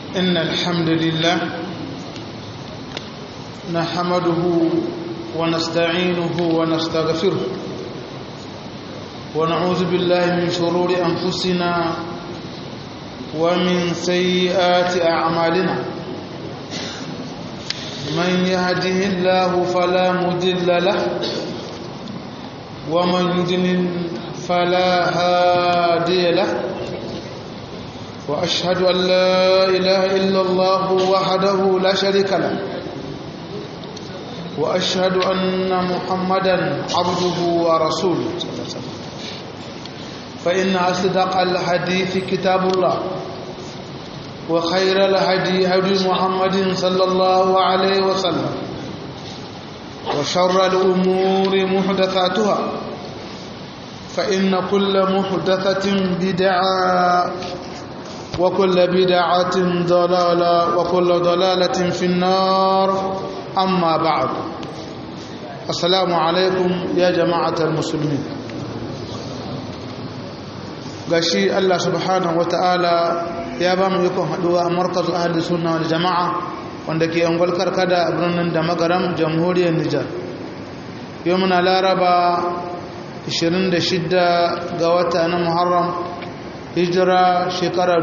إن الحمد لله نحمده ونستعينه ونستغفره ونعوذ بالله من شرور أنفسنا ومن سيئات أعمالنا من يهده الله فلا مضل له ومن يضلل فلا هادي له وأشهد أن لا إله إلا الله وحده لا شريك له وأشهد أن محمدا عبده ورسوله صلى الله عليه وسلم فإن أصدق الحديث كتاب الله وخير الهدي هدي محمد صلى الله عليه وسلم وشر الأمور محدثاتها فإن كل محدثة بدعة وكل بدعة ضلالة وكل ضلالة في النار أما بعد السلام عليكم يا جماعة المسلمين gashi Allah subhanahu wata'ala ya ba mu ikon haduwa a markazin ahli sunna wal jama'a wanda ke angwal karkada a birnin da magaram jamhuriyar Nijar yau muna laraba 26 ga wata na Muharram hijira shekara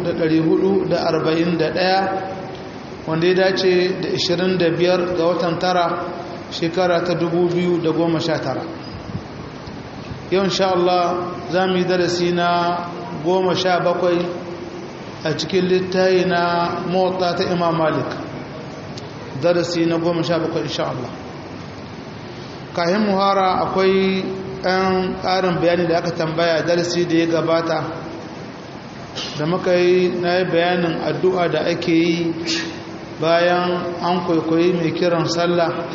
1441 wanda ya dace da 25 ga watan tara shekara ta 2019 yau insha Allah za mu yi darasi na 17 a cikin littayi na mota ta imam malik darasi na 17 insha Allah kayan muhara akwai 'yan ƙarin bayani da aka tambaya darasi da ya gabata da muka yi na yi bayanin addu'a da ake yi bayan an kwaikwayi mai kiran sallah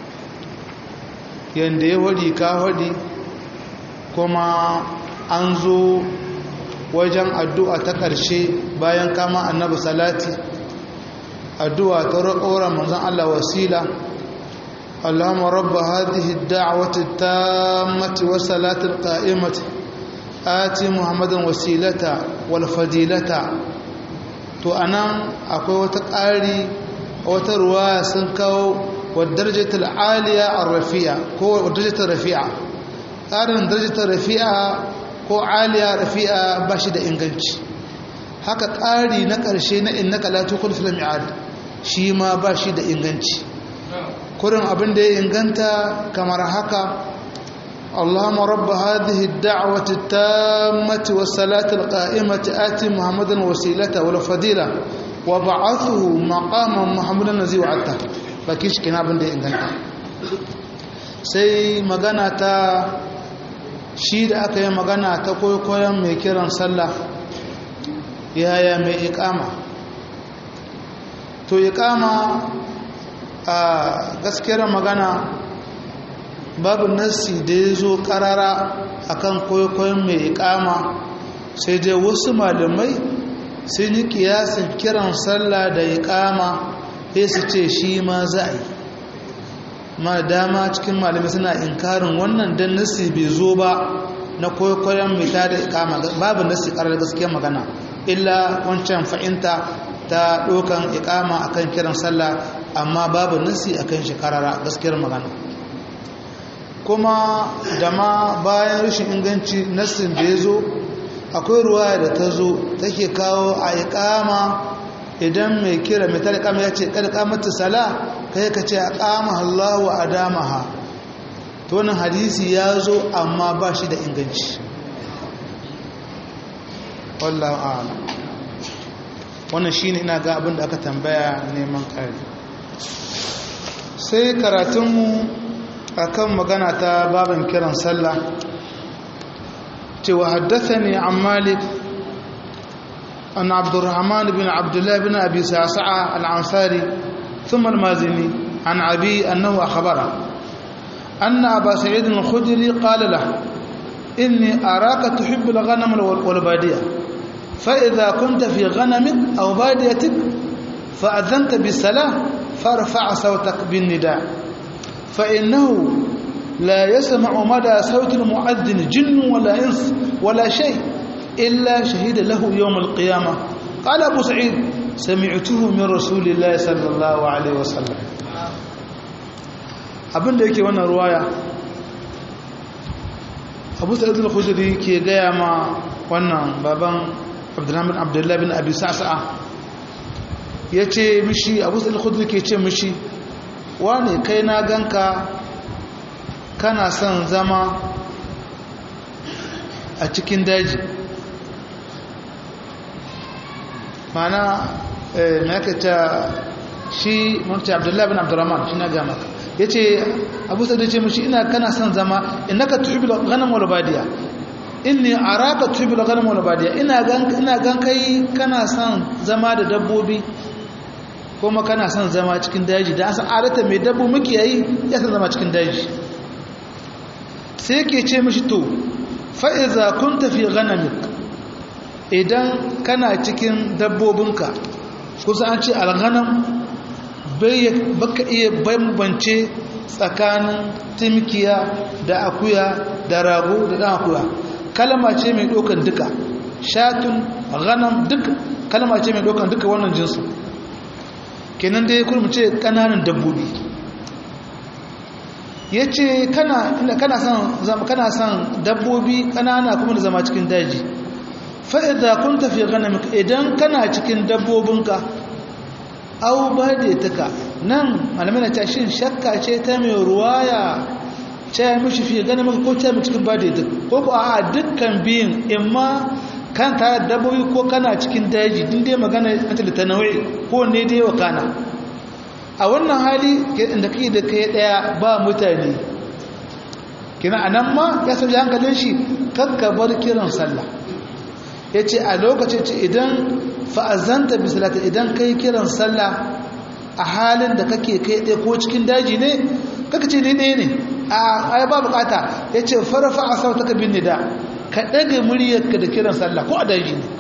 yadda ya hudi ka hudi kuma an zo wajen addu'a ta ƙarshe bayan kama annabi salati addu'a ta roƙora manzan Allah wasila اللهم رب هذه الدعوة التامة والصلاة القائمة آتي محمدا وسيلة والفضيلة to anan akwai wata ƙari wata ruwa sun kawo wa darajatul aliya ar-rafi'a ko darajatul rafi'a ƙarin darajatul rafi'a ko aliya rafi'a ba shi da inganci haka ƙari na ƙarshe na innaka la tukul fil mi'ad shi ma ba shi da inganci kurin abin da ya inganta kamar haka اللهم رب هذه الدعوة التامة والصلاة القائمة آتي محمدا وسيلته والفضيلة وبعثه مقاما محمدا الذي وعدته فكيش كنا بند inganta sai magana ta shi da aka yi magana ta koyon mai kiran sallah yaya mai ikama to ikama a gaskiyar magana babu nassi da ya zo karara akan kwaikwayon mai ikama sai dai wasu malamai sun yi kiyasin kiran sallah da ikama sai su ce shi ma za a yi ma dama cikin malamai suna inkarin wannan don nassi bai zo ba na kwaikwayon mai ta da ikama babu nassi karar gaskiyar magana illa wancan fa'inta ta ɗaukan ikama akan kiran sallah amma babu nassi akan shi karara gaskiyar magana kuma da ma bayan rashin inganci nassin da ya zo akwai ruwa da ta zo take kawo a ikama idan mai kira mai tarikama ya ce karkamata sala kai ka ce a kama Allah wa adamaha to wannan hadisi ya zo amma ba shi da inganci wallahu a'lam wannan shine ina ga abin da aka tambaya neman kare sai karatunmu akan magana ta babin kiran sallah cewa haddathani an malik an abdurrahman bin abdullah bin abi sa'sa'a al-ansari thumma al-mazini an abi annahu akhbara anna aba sa'id al-khudri qala lahu inni araka tuhibbu al-ghanam wal-badiyah fa idha kunta fi ghanamin aw badiyatik fa adhanta bis-salah farfa' sawtak bin-nida' فإنه لا يسمع مدى صوت المؤذن جن ولا إنس ولا شيء إلا شهد له يوم القيامة قال أبو سعيد sami'tuhu min rasulillahi sallallahu alaihi wasallam abinda yake wannan ruwaya abu sa'id al-khudri ke gaya ma wannan baban abdurrahman abdullahi bin abi sa'sa'a yace mishi abu sa'id al-khudri ke ce mishi wane kai na ganka kana son zama a cikin daji mana makata shi mutu abdullahi bin abdurrahman shi na gama ya ce abu sa da ce mashi ina kana son zama inaka tuhibul ghanam wal badiya inni araka tuhibul ghanam wal badiya ina gan ina gan kai kana son zama da dabbobi kuma kana son zama cikin daji da san arata mai dabbo muke yayi ya san zama cikin daji sai yake ce mashi to fa iza kunta fi ghanamik idan kana cikin dabbobinka kusa an ce alghanam baka iya bambance tsakanin timkiya da akuya da rago da dan akuya kalma ce mai dokan duka shatun ghanam duk kalma ce mai dokan duka wannan jinsu kenan dai kuma ce kananan dabbobi yace kana kana son zama kana son dabbobi kanana kuma da zama cikin daji fa idza kunta fi ghanamik idan kana cikin dabbobinka au ba da taka nan malamai na ta shin shakka ce ta mai ruwaya ce ya mishi fiye ganin maka ko ce mai cikin ba da ita ko ko a dukkan biyun imma kan tare da dabbobi ko kana cikin daji din dai magana a ta ta nawai ko ne dai wa kana a wannan hali inda kai da kai daya ba mutane kina anan ma ya sauya hankalin shi kakkabar kiran sallah ya ce a lokacin ce idan fa'azanta bisalata idan kai kiran sallah a halin da kake kai ɗaya ko cikin daji ne kaka ce ne ɗaya ne a ya ba bukata ya ce farafa a sauta ka bin nida ka ɗaga muryarka da kiran sallah ko a daji ne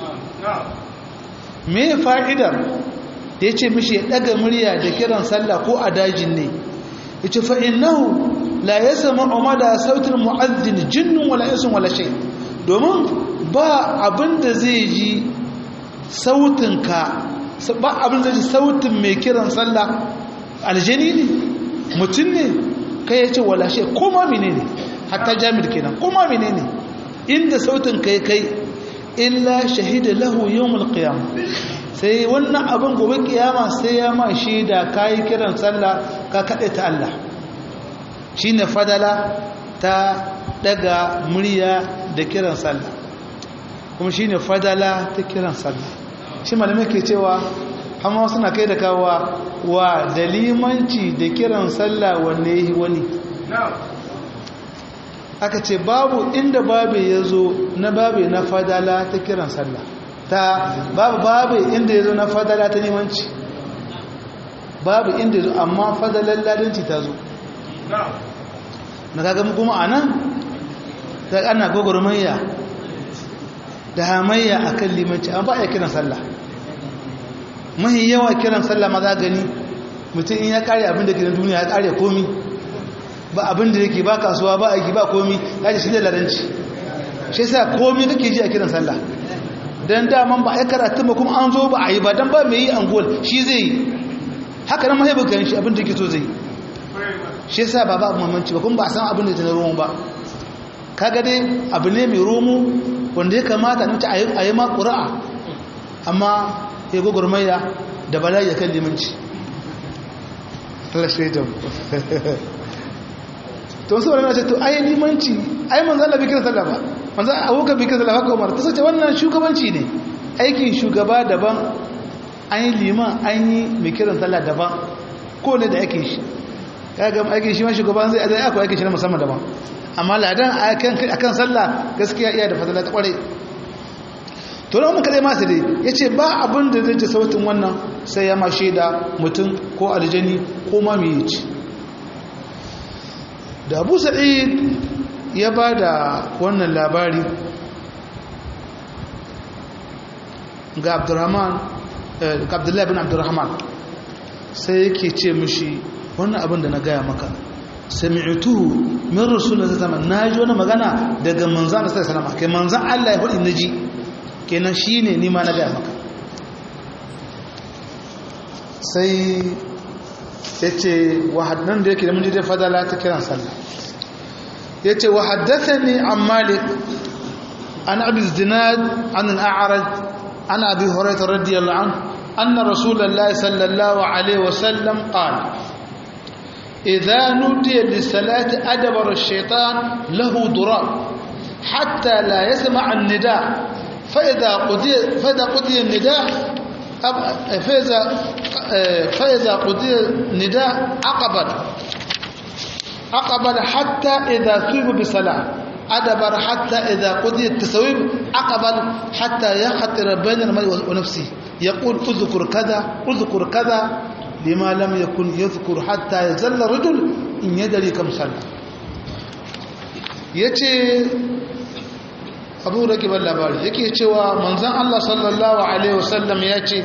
me fa'idar da ya ce mishi ya ɗaga murya da kiran sallah ko a dajin ne ya ce fa'innahu la ya zama umada sautin mu'azzin jinnun wala yasun wala shai domin ba abin da zai ji sautinka ba abin da zai ji sautin mai kiran sallah aljani ne mutum ne kai ya ce wala shai koma mine ne hatta jami'ar kenan koma mine ne inda sautin kai kai illa shahida lahu yawmul qiyamah sai wannan abin gobe kiyama sai ya ma shaida kai kiran sallah ka kade ta Allah shine fadala ta daga murya da kiran sallah kuma shine fadala ta kiran sallah shi malamai ke cewa amma suna kai da kawa wa dalimanci da kiran sallah wanne yi wani aka ce babu inda babu ya zo na babu na fadala ta kiran sallah ta babu babu inda ya zo na fadala ta limanci babu inda ya zo amma fadalar ladanci ta zo na kaga kuma a nan ta ana gwagwarmayya da hamayya a kan limanci an ba a kiran sallah mahi yawa kiran sallah ma za gani mutum in ya kare abin da ke na duniya ya kare komi ba abin da yake ba kasuwa ba aiki ba komi ya ce shi da laranci shi sa komi kake ji a kiran sallah don daman ba a yi karatu ba kuma an zo ba a yi ba don ba mai yi angol shi zai yi haka nan mahaibu kan shi abin da ke so zai shi sa ba ba abu mamanci ba kuma ba a san abin da ta na romo ba kaga dai abu ne mai romo wanda ya kamata nuta a yi ma ƙura'a amma ya gwagwarmaya da bala'i ya kan limanci Allah shaidan to wasu wani ce to ai limanci ai manzan Allah bai kira sallah ba manzan abokan bai kira sallah haka umar ta sace wannan shugabanci ne aikin shugaba daban an yi liman an yi mai kiran sallah daban ko ne da aikin shi ya ga aikin shi ma shugaban zai azai akwai aikin shi na musamman daban amma ladan a kan sallah gaskiya iya da fadala ta kwarai to na wannan kadai masu dai ya ce ba abin da zai ji sautin wannan sai ya ma shaida mutum ko aljani ko ma mai ci da abu sa'id ya ba da wannan labari ga abdurrahman ga abdullahi bin abdurrahman sai yake ce mishi wannan abin da na gaya maka sami'tuhu min rasulullah sallallahu alaihi wasallam naji wani magana daga manzon sallallahu alaihi wasallam kai manzon Allah ya faɗi naji kenan shine ni ma na gaya maka sai ya ce wahadnan da yake da mun ji fadala ta kiran sallah ya ce wahaddathani an malik an abi zinad an al'araj an abi hurairah radiyallahu anhu anna rasulullahi sallallahu alaihi wasallam qala إذا نودي للصلاة أدبر الشيطان له ضراب حتى لا يسمع النداء فإذا قضي فإذا قضي النداء فإذا فإذا قضي النداء عقبت عقبت حتى إذا ثوب بصلاة أدبر حتى إذا قضي التسويب عقبت حتى يخطر بين المرء ونفسه يقول اذكر كذا اذكر كذا لما لم يكن يذكر حتى يزل رجل إن يدري كم صلى yace abu da kibar labari yake cewa manzan Allah sallallahu Alaihi wasallam ya ce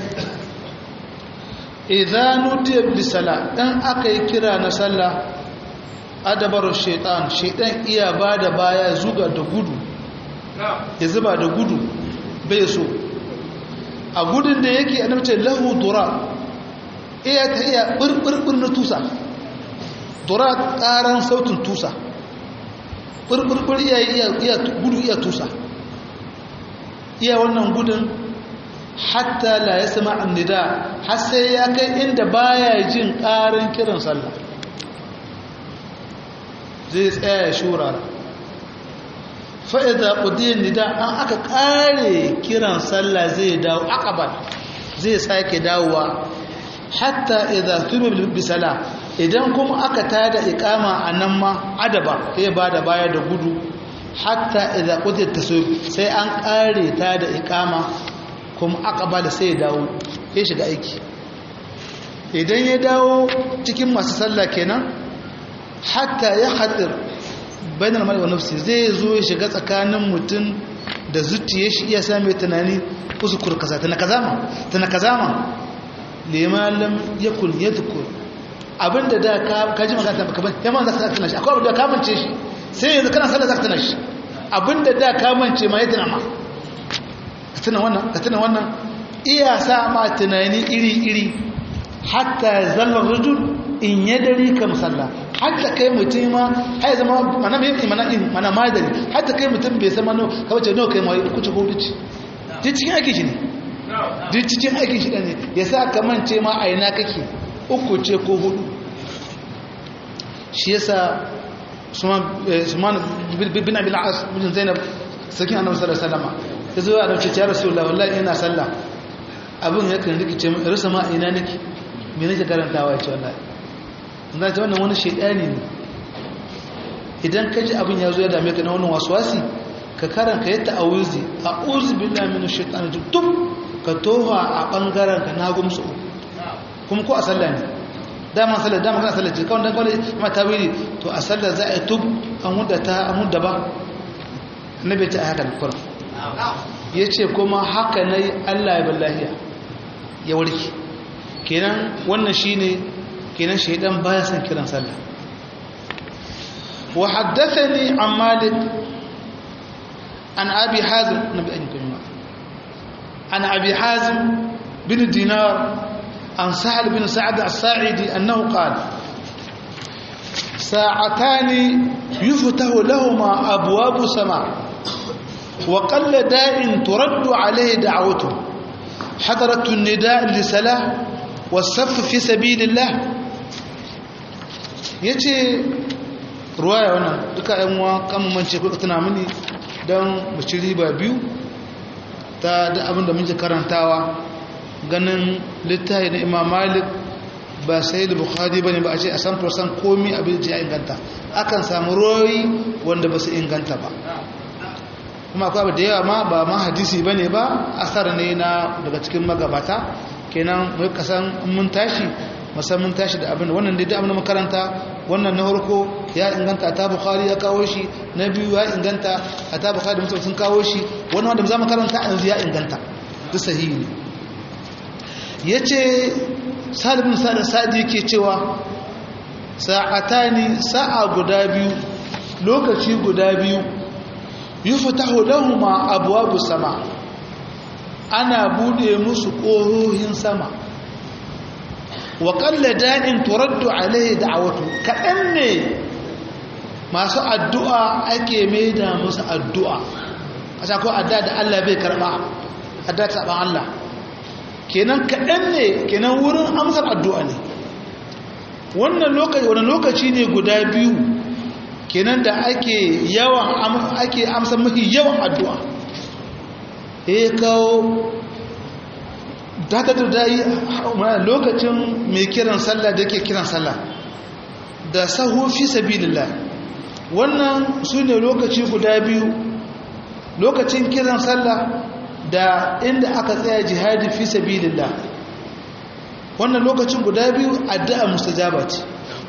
idan nudiya bisala ɗan aka yi kira na sallah adabar shaitan shaitan iya ba da baya zuga da gudu ya zuba da gudu bai so a gudun da yake a namce lahu dura iya ta iya ɓirɓirɓir na tusa dura ƙaran sautin tusa ɓirɓirɓir iya gudu iya tusa iya wannan gudun hatta la ya sama annida har sai ya kai inda baya jin ƙarin kiran sallah zai tsaya ya shura fa'iza ƙudiyar nida an aka ƙare kiran sallah zai dawo akabar zai sake dawowa hatta idza tuba bisala idan kuma aka tada ikama a nan ma adaba sai ba da baya da gudu hatta idza qudiyat tasawuf sai an kare ta da ikama kuma aqbala sai ya dawo ya shiga aiki idan ya dawo cikin masu sallah kenan hatta ya khatir bainal mar'i wa nafsi zai zo ya shiga tsakanin mutum da zuciya shi iya same tunani usukur kaza tana kazama tana kazama liman lam yakun yadhkur abinda da ka kaji magana baka ban yamma zaka tana shi akwai abinda ka mance shi sai yanzu kana sallah zaka tana shi abinda da ka mance ma ya tana ma ka tuna wannan ka tuna wannan iya sa ma tunani iri iri hatta zalla rajul in yadari kam sallah hatta kai mutum ma ai zama mana mai mana in mana madari hatta kai mutum bai sama no ka bace no kai mai kuce ko duci ji cikin aiki shi ne ji cikin aikin shi ne ya sa ka mance ma a ina kake uku ce ko hudu shi yasa suman bin abin as bin zainab sakin annabi sallallahu alaihi wasallam ya zo ya dauke ya rasulullahi wallahi ina sallah abin ya kan rikice mu rasa ma ina nake me nake karantawa ya ce wallahi zan ce wannan wani shaidani ne idan ka ji abin ya zo ya dame ka na wannan waswasi ka karanka ya ta'awuzi a'udhu billahi minash shaitani tub ka toha a bangaren ka na gumsu kuma ko a sallah ne dama sallah dama kana sallah ce kawai dan kawai ma tawili to a sallah za a tub an mudda ta an mudda ba annabi ta haka alquran yace kuma haka nayi Allah ya billahi ya warke kenan wannan shine kenan shaidan baya son kiran sallah wa haddathani an malik an abi hazim nabi an kuma an abi hazim bin dinar an sahal bin sa'ad as-sa'idi annahu qala ساعتان يفتح لهما أبواب سماء وقل داء ترد عليه دعوته حضرت النداء لسلاة والصف في سبيل الله ya ce ruwaya wannan duka yanwa kamamance kuka tuna mini don mace riba biyu ta da abinda muke karantawa ganin littafi na imam malik ba sai da bukhari ba ne ba a ce a san fursan komi abin da ya inganta akan samu royi wanda ba su inganta ba kuma akwai abu da yawa ma ba ma hadisi ba ne ba asar ne na daga cikin magabata kenan mai kasan mun tashi musamman tashi da abin wannan dai abin makaranta wannan na harko ya inganta ta bukhari ya kawo shi na biyu ya inganta a ta bukhari mutum sun kawo shi wani wanda za mu karanta yanzu ya inganta duk sahihi ne ya ce salibin sa'ad sa'adi ke cewa sa'atani sa'a guda biyu lokaci guda biyu yuftahu lahumma abwabu sama ana bude musu ƙohohin sama wa qalla da'in turaddu alaihi da'awatu kadan ne masu addu'a ake maida musu addu'a kasa ko addu'a da Allah bai karba addu'a ta ban Allah kenan kadan ne kenan wurin amsar addu'a ne wannan lokaci wani lokaci ne guda biyu kenan da ake yawan ake amsa mafi yawan addu'a ya kawo dakatar da yi lokacin mai kiran sallah da ke kiran sallah da sahu fi sabilillah wannan su ne lokaci guda biyu lokacin kiran sallah da inda aka tsaya jihadi fi sabilillah wannan lokacin guda biyu addu'a mustajaba ce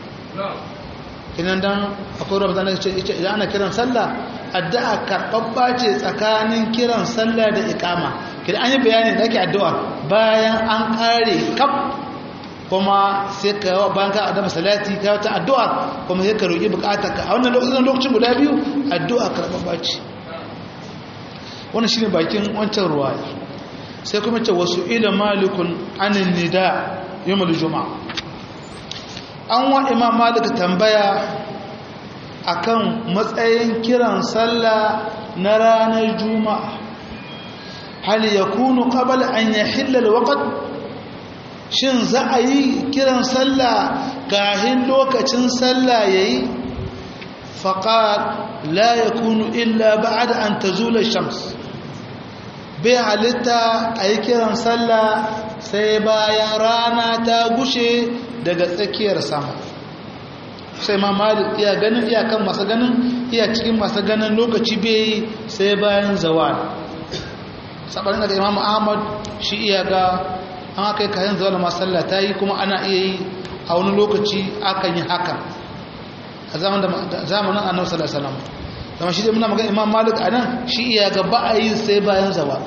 idan dan akwai ramadan da ce idan ana kiran sallah addu'a karɓaɓɓa ce tsakanin kiran sallah da iqama kidan an yi bayani da ake addu'a bayan an ƙare kaf kuma sai ka yawa bayan ka adama salati ka wata addu'a kuma sai ka roƙi buƙatar ka a wannan lokacin lokacin guda biyu addu'a karɓaɓɓa ce wannan shine bakin wancan ruwa sai kuma ce wasu ila malikun anin nida yawmul juma'a an wa imam malik tambaya akan matsayin kiran sallah na ranar juma'a hal yakunu qabla an yahilla alwaqt shin za a yi kiran sallah kahin lokacin sallah yayi faqat la yakunu illa ba'da an tazula shams bai halitta a yi kiran sallah sai bayan rana ta gushe daga tsakiyar sama sai ma malik iya ganin iyakan masu ganin iya cikin masu ganin lokaci bai sai bayan zawal saɓarin daga imam ahmad shi iya ga an aka yi kayan zawal masu sallah ta yi kuma ana iya yi a wani lokaci akan yi haka a zamanin annabi sallallahu alaihi wasallam zama shi dai muna magana imam malik a nan shi iya ga ba a yi sai bayan zawal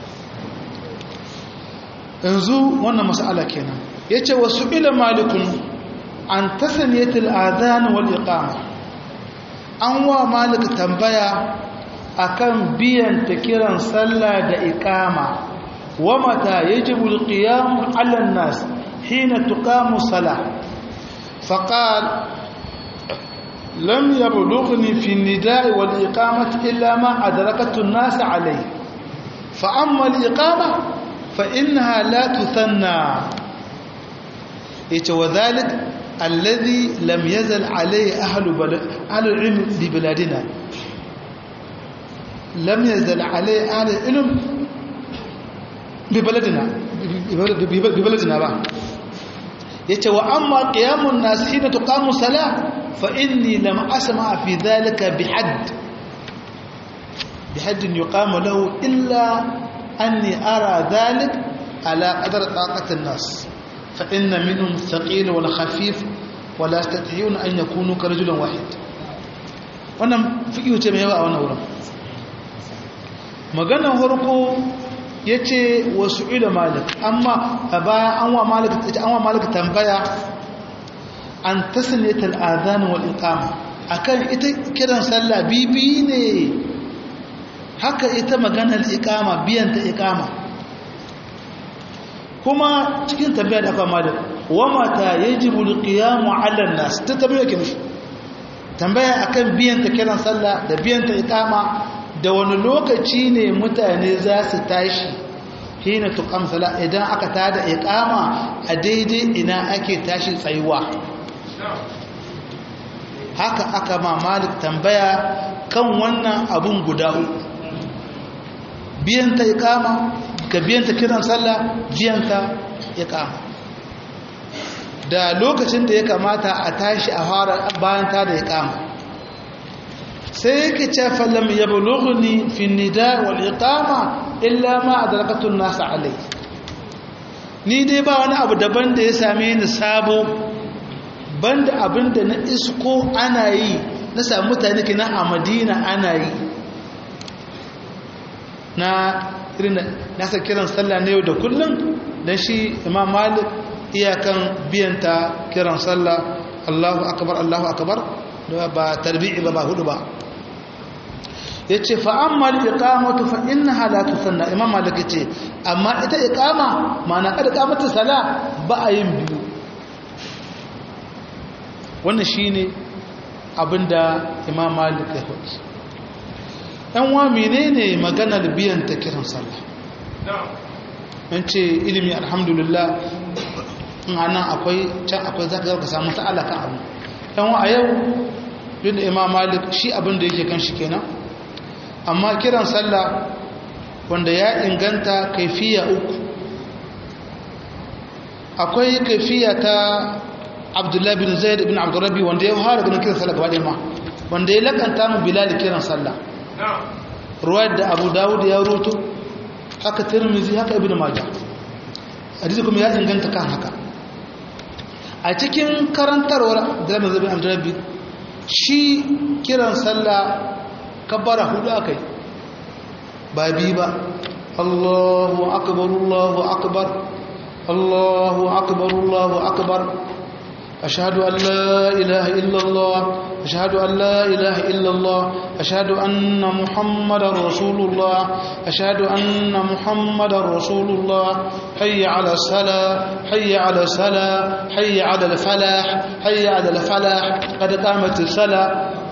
yanzu wannan mas'ala kenan yace wasu ila malikun an tasaniyatul adhan wal iqama an wa malik tambaya akan biyan ta kiran sallah da iqama wa mata yajibu al qiyam ala an nas hina tuqamu salah faqal lam yablughni fi an-nida'i wal iqamati illa ma adrakatu an-nas alayhi fa amma al iqama فإنها لا تثنى وذلك الذي لم يزل عليه أهل, بلد أهل العلم ببلادنا لم يزل عليه أهل العلم ببلدنا ببلدنا بقى yace wa amma qiyamun nas hina tuqamu salah fa inni lam asma fi dhalika bihadd bihadd yuqamu lahu illa أني أرى ذلك على قدر طاقة الناس فإن منهم الثقيل والخفيف ولا يستطيعون أن يكونوا كرجل واحد wannan fiƙiyu ce mai yawa a wannan wurin maganar harko ya ce wasu ila malik amma a bayan an wa malik tambaya an tasiritar azanin wal iqama akan ita kiran sallah bibi ne haka ita maganar ikama biyan ta ikama kuma cikin tambaya da aka malik wa mata yajibu alqiyamu ala nas ta tambaya ke mishi tambaya akan biyan ta kiran sallah da biyan ta ikama da wani lokaci ne mutane za su tashi hina tuqam sala idan aka tada ikama a daidai ina ake tashi tsayuwa haka aka ma malik tambaya kan wannan abun guda uku biyan ta ikama ka biyan ta kiran sallah biyan ta ikama da lokacin da ya kamata a tashi a fara bayan ta da ikama sai yake ce falam yablughni fi nida wal iqama illa ma adrakatu an-nas alai ni dai ba wani abu daban da ya same ni sabo banda abinda na isko ana yi na samu mutane kina a Madina ana yi na irin nasa kiran sallah na yau da kullum don shi imam malik iyakan biyanta kiran sallah allahu akabar allahu akabar ba tarbi'i ba ba hudu ba ya ce fa'ammal iqamatu fa inna halatu sanna imam malik ce amma ita iqama ma'ana kada kamata sala ba a yin biyu wannan shine abinda imam malik ya faɗi ɗan wa menene maganar biyan ta kiran sallah an ce ilimi alhamdulillah in ana akwai can akwai zaka zaka samu ta'ala kan abu ɗan wa a yau duk da imam malik shi abin da yake kan shi kenan amma kiran sallah wanda ya inganta kaifiya uku akwai kaifiya ta abdullahi bin zaid bin abdurrabi wanda ya fara ganin kiran sallah gaba ma wanda ya lakanta mu bilal kiran sallah ruwayar da abu dawud ya roto haka tirmizi haka ibn majah hadisi kuma ya inganta kan haka a cikin karantarwar abdullahi bin zaid bin abdurrabi shi kiran sallah kabbara hudu akai ba bi ba Allahu akbar Allahu akbar Allahu akbar Allahu akbar ashhadu an la ilaha illa Allah ashhadu an la ilaha illa Allah ashhadu anna muhammadar rasulullah ashhadu anna muhammadar rasulullah hayya ala salah hayya ala salah hayya ala falah hayya ala falah qad qamat as-salah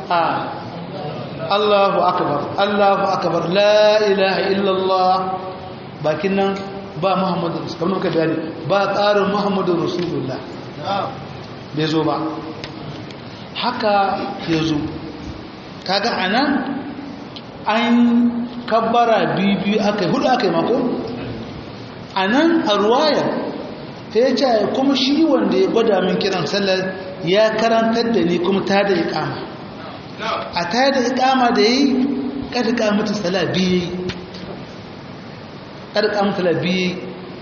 Allahu akbar Allahu akbar la ilaha illallah bakin nan ba Muhammadu kamar muka bayani ba tsarin Muhammadu Rasulullah bai zo ba haka ya zo kaga anan an kabbara biyu aka hudu aka yi mako anan a ruwaya ta ya ce kuma shi wanda ya gwada min kiran sallar ya karantar da ni kuma ta da ikama a tare da ikama da yi ƙarƙa mutu sala biyu ƙarƙa mutu sala biyu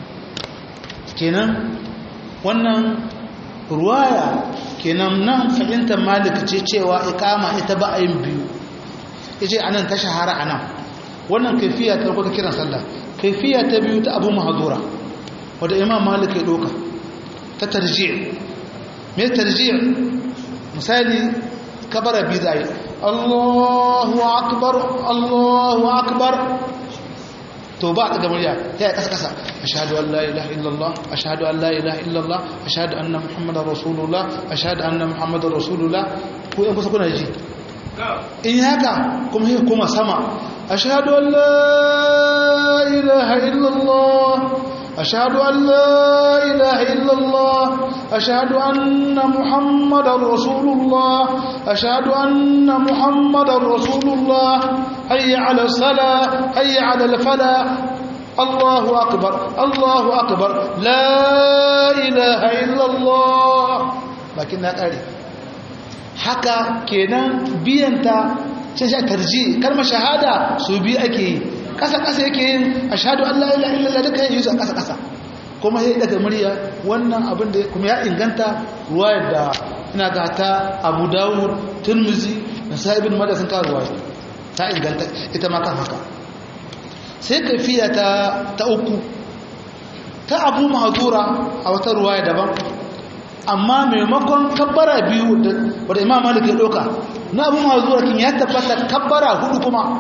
kenan wannan ruwaya kenan nan fahimtar malik ce cewa ikama ita ba a yin biyu ya ce anan ta shahara anan wannan kaifiya ta rukuta kiran sallah kaifiya ta biyu ta abu mahazura wadda imam malik ya ɗoka ta tarji mai tarji misali kabara biyu zai Allahu akbar Allahu akbar to ba ta murya ta yi kasa-kasa ashhadu an la ilaha illallah ashhadu an la ilaha illallah ashhadu anna muhammadar rasulullah ashhadu anna muhammadar rasulullah ko yan kusa kuna ji in haka kuma yi kuma sama ashhadu an la ilaha illallah أشهد أن لا إله إلا الله أشهد أن محمد رسول الله أشهد أن محمد رسول الله هيا على الصلاة هيا على الفلاح الله أكبر الله أكبر لا إله إلا الله لكنها قال حكى كنا بينتا شاشة ترجي كلمة شهادة سوبي أكي ƙasa-ƙasa yake yin a shaɗu Allah ila illallah duka yin su a ƙasa-ƙasa kuma ya daga murya wannan abin da kuma ya inganta ruwa da ina ga ta abu dawud turmuzi da sa'ibin mada sun kawo ruwa ta inganta ita ma kan haka sai kafiya ta ta uku ta abu mahazura a wata ruwa daban amma maimakon kabbara biyu wadda imam malik ya ɗauka na abu mahazura kin ya tabbata kabbara hudu kuma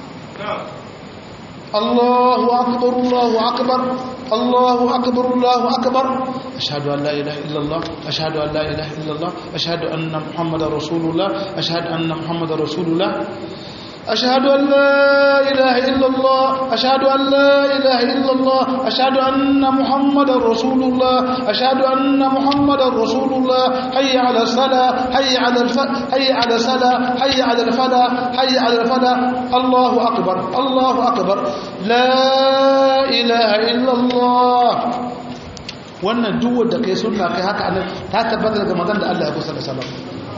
الله أكبر الله أكبر الله أكبر الله أكبر أشهد أن لا إله إلا الله أشهد أن لا إله إلا الله أشهد أن محمد رسول الله أشهد أن محمد رسول الله أشهد أن لا إله إلا الله أشهد أن لا إله إلا الله أشهد أن محمد رسول الله أشهد أن محمد رسول الله حي على الصلاة حي على الف حي على الصلاة حي على الفلاح حي على الفلاح الله أكبر الله أكبر لا إله إلا الله wannan duk wanda kai sunna kai haka anan ta tabbata daga magana da Allah ya kusa da sallallahu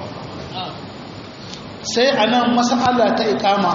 sai a nan mas'ala ta ikama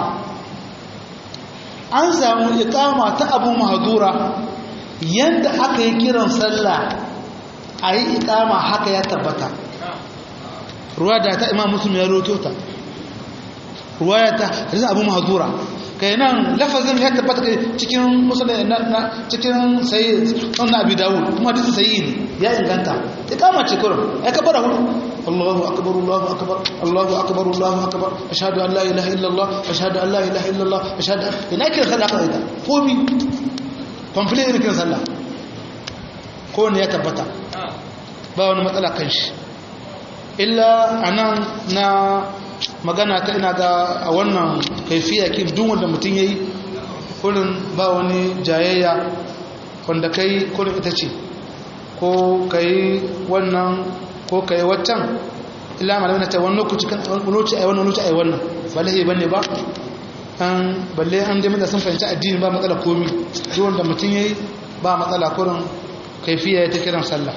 an samu ikama ta abu mahadura yadda aka yi kiran sallah a yi ikama haka ya tabbata ruwa da ta imam musulmi ya roto ta ruwa ya ta hadisun abu mahadura kai nan lafazin ya tabbata cikin musulmi na cikin sayi na abu dawo kuma hadisun sayi ne ya inganta ikama ce kurin ya kabara hudu الله أكبر الله أكبر الله أكبر الله أكبر أشهد أن لا إله إلا الله أشهد أن لا إله إلا الله أشهد أن ina kiran sallah ka ita komi complete irin kiran sallah ko ne ya tabbata ba wani matsala kan shi illa anan na magana ta ina ga a wannan kaifiya kin duk wanda mutum yayi kurin ba wani jayayya wanda kai kurin ita ce ko kai wannan ko kai waccan illa malamai na ta wani lokaci kan wani lokaci ai wannan lokaci ai wannan ba lahi bane ba an balle an dai mutane sun fahimci addini ba matsala komi duk wanda mutum yayi ba matsala kurin kaifiya ta kiran sallah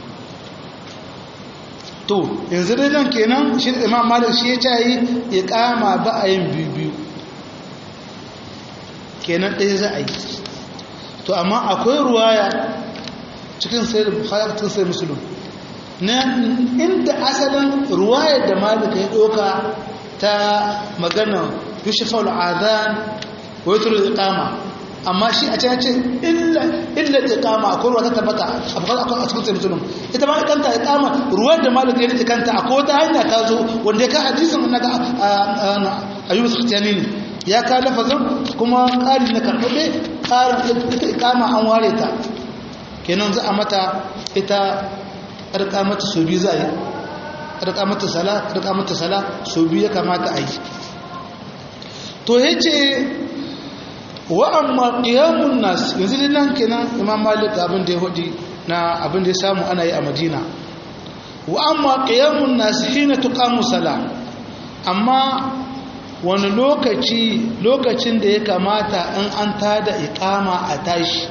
to yanzu dai nan kenan shi imam malik shi ya ce yi iqama ba a yin biyu biyu kenan ɗaya za a yi to amma akwai ruwaya cikin sai da bukhari cikin sai muslim na inda asalin ruwaya da malik ya ɗauka ta magana yushfal adhan wa yutru iqama amma shi a can ce illa illa iqama akwai ruwa ta tabbata a bukhari akwai a cikin sai muslim ita ma kanta iqama ruwa da malik ya rike kanta akwai wata hanya ta zo wanda ya ka hadisin naga ayyub sakhtiyani ne ya ka lafazin kuma ƙari na karɓaɓe ƙarin ita ikama an ware ta kenan za a mata ita ƙarƙa mata so biyu za a yi ƙarƙa mata sala ƙarƙa mata sala so biyu ya kamata a yi to ya ce wa amma ƙiyamun nas yanzu dai nan kenan imam malik abin da ya hudu na abin da ya samu ana yi a madina wa amma ƙiyamun nas hina tuqamu sala amma wani lokaci lokacin da ya kamata in an tada ikama a tashi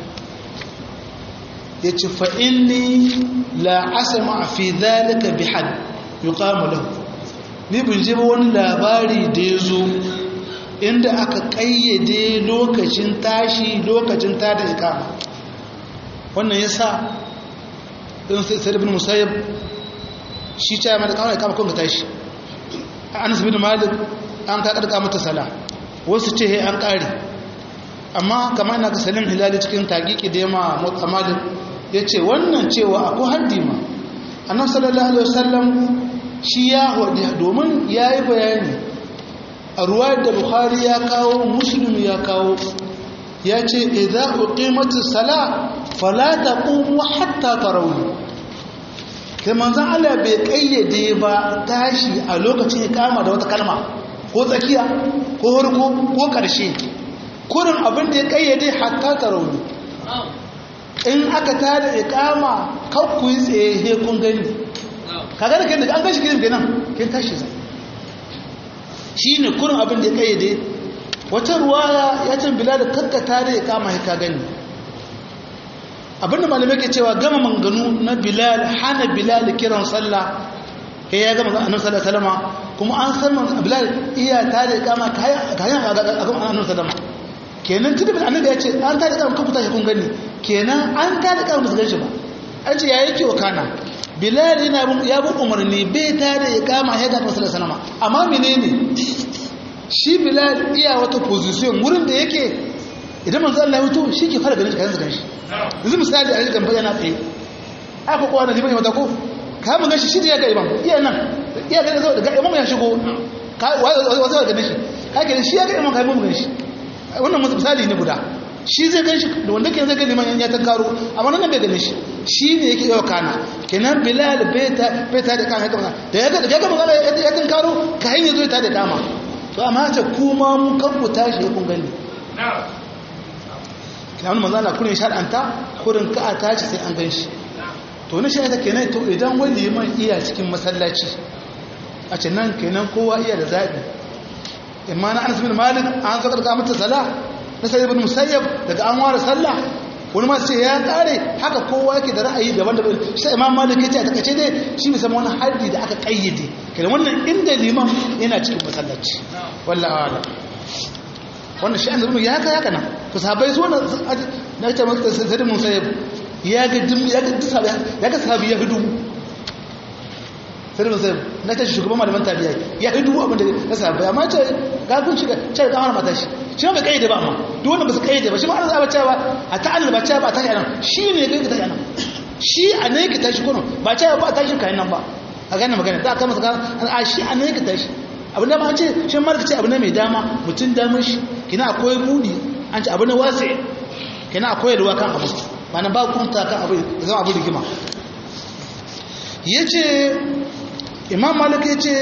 ya ci fa'inni la asama fi zalika bi had yuqamu lahu ni bin ji wani labari da ya zo inda aka ƙayyade lokacin tashi lokacin tada ikama wannan ya sa ɗin sai ibn musayyab shi ta yi mata kawai ikama kun ka tashi anas bin malik an ka karka mata sala wasu ce he an kare amma kamar ina ga salim hilali cikin taqiqi da yama mutsamalin yace wannan cewa akwai haddi ma annabi sallallahu alaihi wasallam shi ya wadi domin yayi bayani a ruwayar da bukhari ya kawo muslim ya kawo yace idza uqimatis sala fala taqumu hatta tarawih kai manzon Allah bai kayyade ba tashi a lokacin ya kama da wata kalma ko tsakiya ko harko ko ƙarshe kurin abin da ya ƙayyade hatta tarauni in aka tada ikama kakku yi tsaye kun gani kaga da kai an gashi gidan kenan kin tashi zai shi ne kurin abin da ya ƙayyade wata ruwaya ya can bila da kakka tada ikama ya ka gani abinda malamai ke cewa gama manganu na bilal hana bilal kiran sallah kai ya gama annabi sallallahu alaihi wasallam kuma an san man bilal iya ta da kama kayan kayan a ga annabi sallallahu kenan tunda bil annabi ya ce an ta da kama kun tashi kun gani kenan an ta da kama ba su ganshi ba an ce ya yake wa kana bilal yana ya bi umarni bai ta da kama ya ga sallallahu alaihi wasallam amma menene shi bilal iya wata position wurin da yake idan manzo Allah ya fito shi ke fara ganin kayan su ganshi yanzu misali a jikin bayyana tsaye aka kowa da liman ya wata ko ka mun gashi shi da ya ga imam iya nan iya ga zo daga imam ya shigo ka wazo ga shi ka ga shi ya ga imam kai mun gashi wannan misali ne guda shi zai gan shi da wanda ke zai ga liman ya tankaro amma nan bai gane shi shi ne yake yau kana kenan bilal bai ta bai ta da kan haka da ya ga da ya ga magana ya tankaro ka hanya zo ta da dama to amma ta kuma mun kan ku tashi ya kun gani kiyanu manzo Allah kurin shar'anta kurin ka a tashi sai an gan shi to ni shi ta kenan to idan wani liman iya cikin masallaci a ce nan kenan kowa iya da zabi imma na Anas bin Malik an zo karka mata sala na sai ibn Musayyab daga an ware sallah wani ma sai ya kare haka kowa yake da ra'ayi daban-daban sai Imam Malik yace a takace dai shi bai san wani haddi da aka kayyade kenan wannan inda liman yana cikin masallaci wallahi a'lam wannan shi annabi ya haka haka nan to sahabbai su wannan na ce maka sai mun sai ya ga dim ya ga duk sahabbai ya ga sahabbai ya hidu sai mun sai na ce shugaban malaman tabiya ya hidu abin da na sahabbai amma ce ga kun shiga ce ga har mata shi shi ba kai da ba amma duk wanda ba su kai da ba shi ma an zaba cewa a ta'alla ba cewa ba ta nan shi ne kai ka ta nan shi a ne ka tashi kuno ba cewa ba ta shi kai nan ba a gane magana ta kama saka a shi a ne ka tashi abin da ma ce shi marka ce abu ne mai dama mutum damar shi kina akwai muni an ce abu ne wasi kina akwai ruwa kan abu ba na ba kunta kan abu zama abu rigima ya ce imam malik ya ce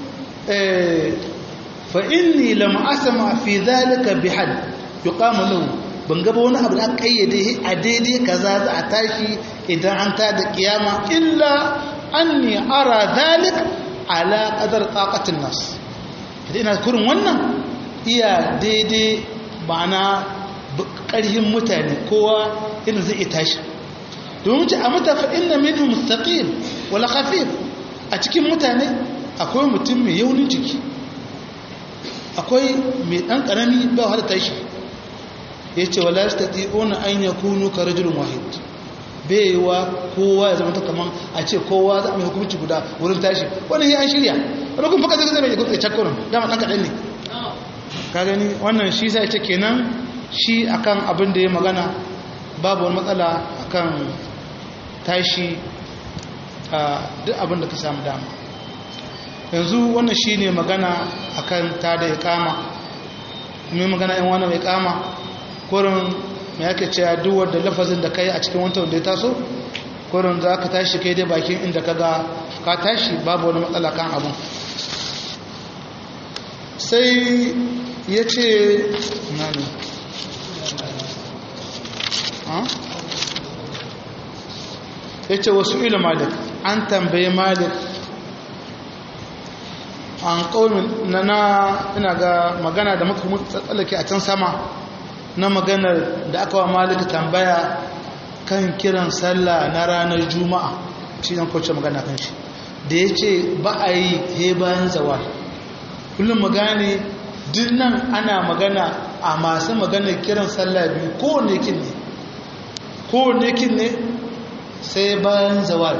fa inni lam asma fi dhalika bihad yuqamu lahu ban gaba wani abu da kayyade a daidai kaza za a tashi idan an ta da kiyama illa anni ara dhalik ala qadar taqatin nas idan ina kurin wannan iya daidai ma'ana ƙarhin mutane kowa irin zai iya tashi domin ce a mutafa inna minhu mustaqim wala khafif a cikin mutane akwai mutum mai yaunin jiki akwai mai ɗan ƙarami ba wahala tashi ya ce wala yastati'una an yakunu ka rajulun wahid baiwa kowa ya zama ta kaman a ce kowa za a mai hukunci guda wurin tashi wani ya an shirya wani kuma faka zai zai mai hukunci cakkurin dama ɗan kaɗan ne ka gani wannan shi sai ce kenan shi akan abin da ya magana babu wani matsala akan tashi a duk abin da ka samu dama yanzu wannan shi ne magana akan ta da ya kama mai magana yan wani mai kama kurin mai yake cewa duk wadda lafazin da ka yi a cikin wanta wanda ya taso kurin za ka tashi kai dai bakin inda ka ga ka tashi babu wani matsala kan abin sai ya ce nani ya ce wasu ilu malik an tambaye malik an ƙaunin na na ina ga magana da muka tsallake a can sama na maganar da aka wa malik tambaya kan kiran sallah na ranar juma'a shi zan kwace magana kan shi da ya ce ba a yi he bayan zawal kullum magane duk nan ana magana a masu maganar kiran sallah biyu kowane kin ne kowane kin ne sai bayan zawal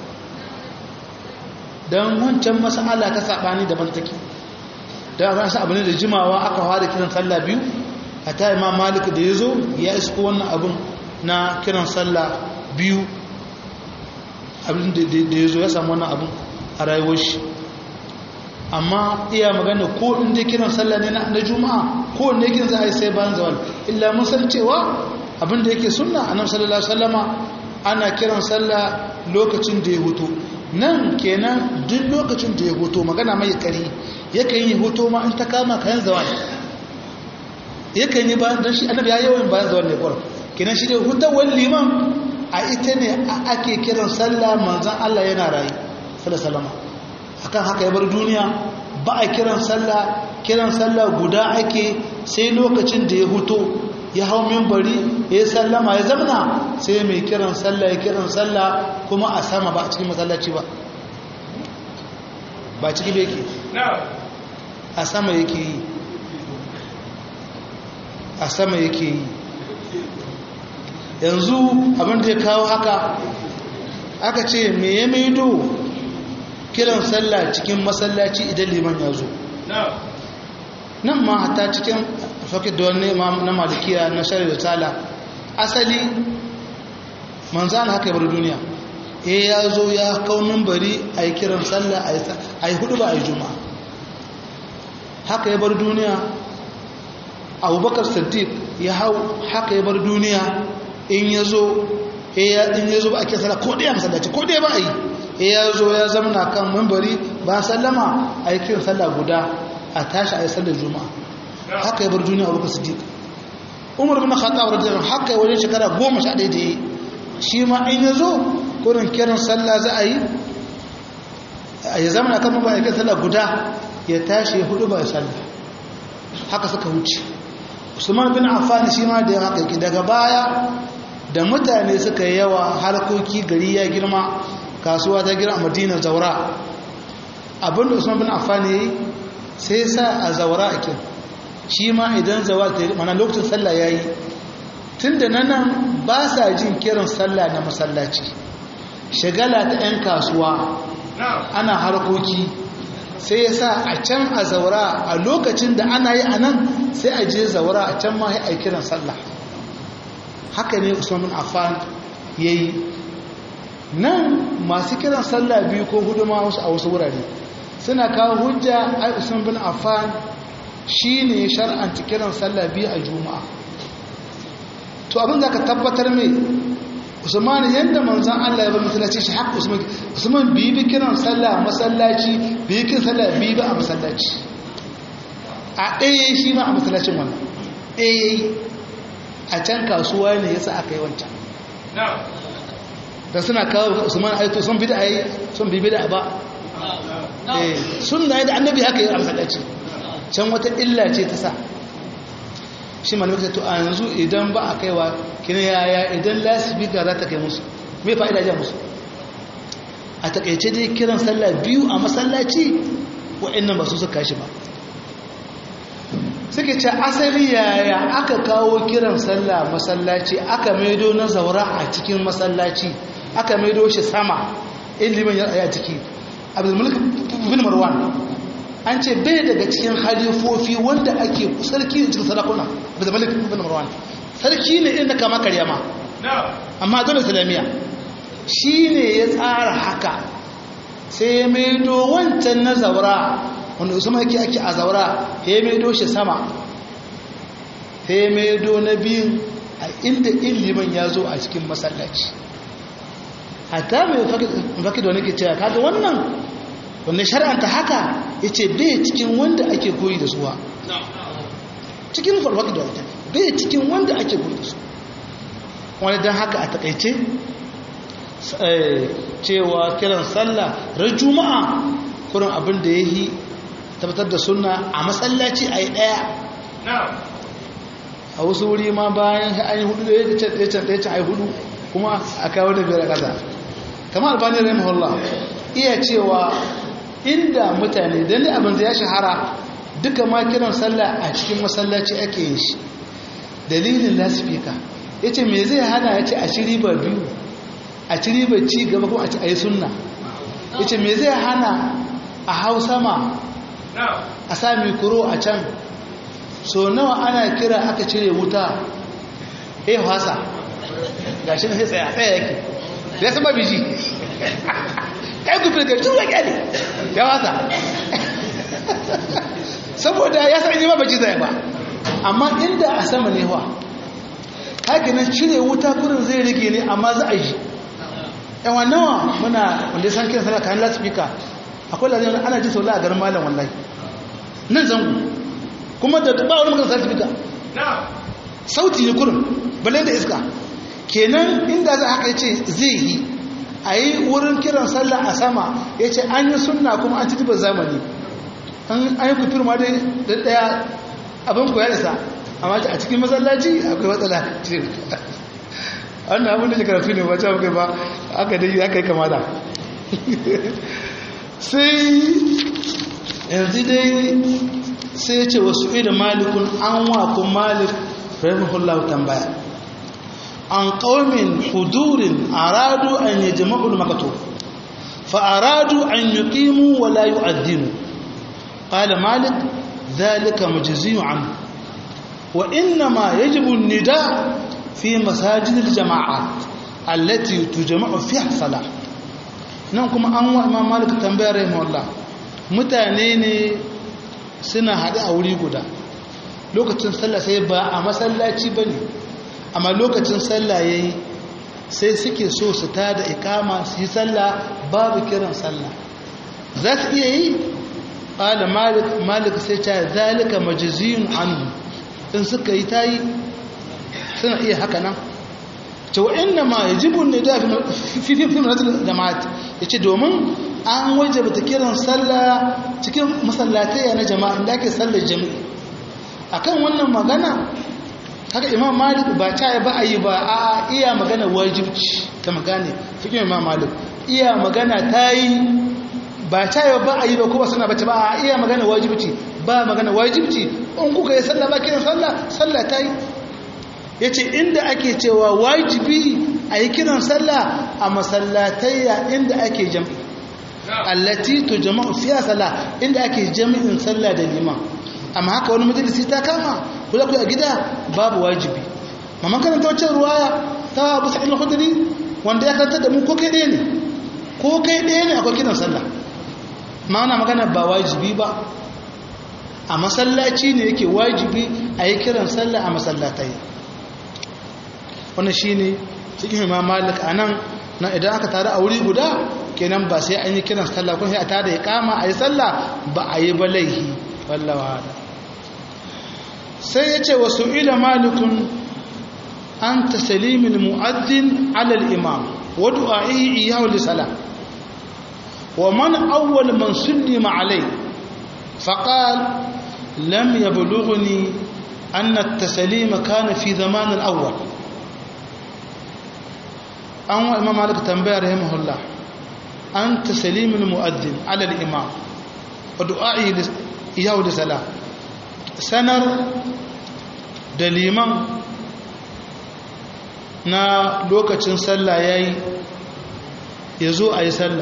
don wancan mas'ala ta saɓani daban take da ran sa abu ne da jimawa aka fara kiran sallah biyu a ta imam malik da ya zo ya isko wannan abin na kiran sallah biyu abin da ya zo ya samu wannan abin a rayuwar shi amma iya magana ko inda kiran sallah ne na juma'a ko ne kin za a yi sai bayan zawal illa mun san cewa abin da yake sunna annabi sallallahu alaihi wasallama ana kiran sallah lokacin da ya hutu nan kenan duk lokacin da ya hutu magana mai kari yakan yi hutu ma in ta kama kayan zawal yakan yi bayan dan shi annabi ya yawan bayan zawal ne kwar kenan shi da hutawar liman a ita ne ake kiran sallah manzon Allah yana rayu sallallahu alaihi wasallama akan haka ya bar duniya ba a kiran sallah kiran sallah guda ake sai lokacin da ya huto ya hau mimbari ya sallama ya zamana sai mai kiran sallah ya kiran sallah kuma a sama ba a cikin masallaci ba ba ciki da yake a sama yake yi a sama yake yi yanzu abinda ya kawo haka aka ce me ya maido kiran sallah cikin masallaci idan liman ya zo nan ma hata cikin fakir da wani na malikiya na shari'a da tala asali manzan haka yabar duniya e ya zo ya kaunin bari a yi kiran sallah a yi hudu ba a yi juma'a haka yabar duniya abubakar siddiq ya hau haka yabar duniya in ya zo in ya zo ba a kiran sallah ko ɗaya masallaci ko ɗaya ba a yi ya zo ya zamana kan mambari ba sallama a yi kiran sallah guda a tashi a yi sallar juma'a haka ya bar duniya a lokacin siddiq umar bin khattab radiyallahu haka wajen shekara goma sha ɗaya da yi shi ma in ya zo kurin kiran sallah za a yi a yi zamana kan mambari a kiran sallah guda ya tashi ya hudu ba ya sallah haka suka wuce usman bin affan shi ma da haka yake daga baya da mutane suka yi yawa harkoki gari ya girma kasuwa ta gira a madina zaura abinda usman bin affan yayi sai sa a zaura a kin shi ma idan zawa ta yi mana lokacin sallah yayi tunda nan ba sa jin kiran sallah na masallaci shagala ta yan kasuwa ana harkoki sai ya sa a can a zaura a lokacin da ana yi a nan sai a je zaura a can ma a kiran sallah haka ne usman bin affan yayi nan masu kiran sallah biyu ko hudu ma wasu a wasu wurare suna kawo hujja ai usman bin affan shine shar'anta kiran sallah biyu a juma'a to abin da ka tabbatar mai usman yadda manzan Allah ya bar masallaci shi haka usman usman bibi kiran sallah masallaci bibi kiran sallah bibi a masallaci a ɗaya shi ma a masallacin wannan ɗaya a can kasuwa ne yasa aka yi wancan da suna kawo usman aito sun bida yi sun bibi da ba sun na da annabi haka yi a masallaci can wata illa ce ta sa shi ma nufi to a yanzu idan ba a kaiwa kina yaya idan lasibika za ta kai musu mai fa'ida ja musu a takaice dai kiran sallah biyu a masallaci wa'annan ba su suka shi ba suke ce asali yaya aka kawo kiran sallah masallaci aka maido na zaura a cikin masallaci aka maido shi sama ilimin ya a ciki abdulmalik bin marwan an ce bai daga cikin halifofi wanda ake sarki cikin sarakuna abdulmalik bin marwan sarki ne inda kama karya ma amma dole islamiyya shi ne ya tsara haka sai ya maido wancan na zaura wanda usman yake ake a zaura ya maido shi sama ya maido na biyun a inda ilimin ya zo a cikin masallaci hatta mai fakid wani ke cewa kaga wannan wanda shari'anta haka ya ce bai cikin wanda ake koyi da suwa cikin farfakid wani bai cikin wanda ake koyi da su wani don haka a takaice cewa kiran sallah ran juma'a kurin abin da ya yi tabbatar da suna a masallaci a yi ɗaya a wasu wuri ma bayan an yi hudu da ya can ɗaya can ɗaya can a yi hudu kuma a kawo da biyar ƙasa kama albani rahimahullah iya cewa inda mutane don da abin da ya shahara duka ma kiran sallah a cikin masallaci ake yin shi dalilin lasifika ya ce me zai hana ya ce a ci riba biyu a ci riba ci gaba kuma a yi sunna ya ce me zai hana a hau sama a sami kuro a can so nawa ana kira aka cire wuta ya hasa ga shi na sai tsaya tsaya yake ya saba biji kai ku firgar tuwa kyale ya hasa saboda ya sa ma baji zai ba amma inda a sama ne wa haka nan cire wuta kurin zai rage ne amma za a yi yawan nawa muna wanda ya san kiran sana kayan lasifika akwai lalata ana ji sau la a garin malam wallahi nan zango kuma da ba wani magana lasifika sauti ne kurin balai da iska kenan inda za haka ya ce zai yi a yi wurin kiran sallah a sama ya ce an yi sunna kuma an ci zamani an yi kufir ma dai da daya abin ku ya isa amma a cikin masallaci akwai matsala wannan abin da ke karatu ne wacce abu ba aka dai aka yi kama da sai yanzu dai sai ya ce wasu idan malikun an wakon malik rahimahullahu tambaya an ƙaumin hudurin aradu an yi jama'ul makato fa'aradu an yi ƙimu wa layu addinu ƙala malik ذلك مجزي عنه وإنما يجب النداء في مساجد الجماعات التي تجمع فيها الصلاة ننكم أنواع إمام مالك تنبيه رحمه الله mutane ne suna haɗu a wuri guda lokacin sallah sai ba a masallaci ba ne amma lokacin sallah ya yi sai suke so su ta da ikama su yi sallah babu kiran sallah za su iya yi ƙala malik sai ta zalika majiziyun anhu in suka yi ta yi suna iya haka nan ce wa inna ma ya jibun ne da fi manatar jama'at ya ce domin an waje bata kiran sallah cikin masallatai na jama'a da ake sallar jami'i akan wannan magana haka imam malik ba ta yi ba a yi ba a iya magana wajibci ta magane fikin imam malik iya magana ta yi ba ta yi ba a yi ba kuma suna bace ba a iya magana wajibci ba magana wajibci in kuka yi sallah ba kiran sallah sallah ta yi ya ce inda ake cewa wajibi a yi kiran sallah a masallatayya inda ake jam'i allati to jama'u fiya sallah inda ake jami'in sallah da liman amma haka wani majalisi ta kama kula ku a gida babu wajibi mamman karanta wacce ruwaya ta abu sa'il khudri wanda ya karanta da mu ko kai ɗaya ne ko kai ɗaya ne akwai kiran sallah ma'ana magana ba wajibi ba a masallaci ne yake wajibi a yi kiran sallah a masallatai wannan shi ne cikin imam malik a nan na idan aka tare a wuri guda kenan ba sai an yi kiran sallah kun sai a tada ya kama a yi sallah ba a yi balaihi wallawa da sai ya ce wasu ila malikun an ta salimin mu'addin alal imam wa du'a'ihi iyahu li salah wa man awwal man sullima alai faqal lam yablughni anna at-taslima kana fi zaman al-awwal an wa imam malik tambaya rahimahullah an taslim al-mu'adhdhin ala al-imam wa du'a'i iyahu li salah sanar da liman na lokacin sallah yayi yazo ayi sallah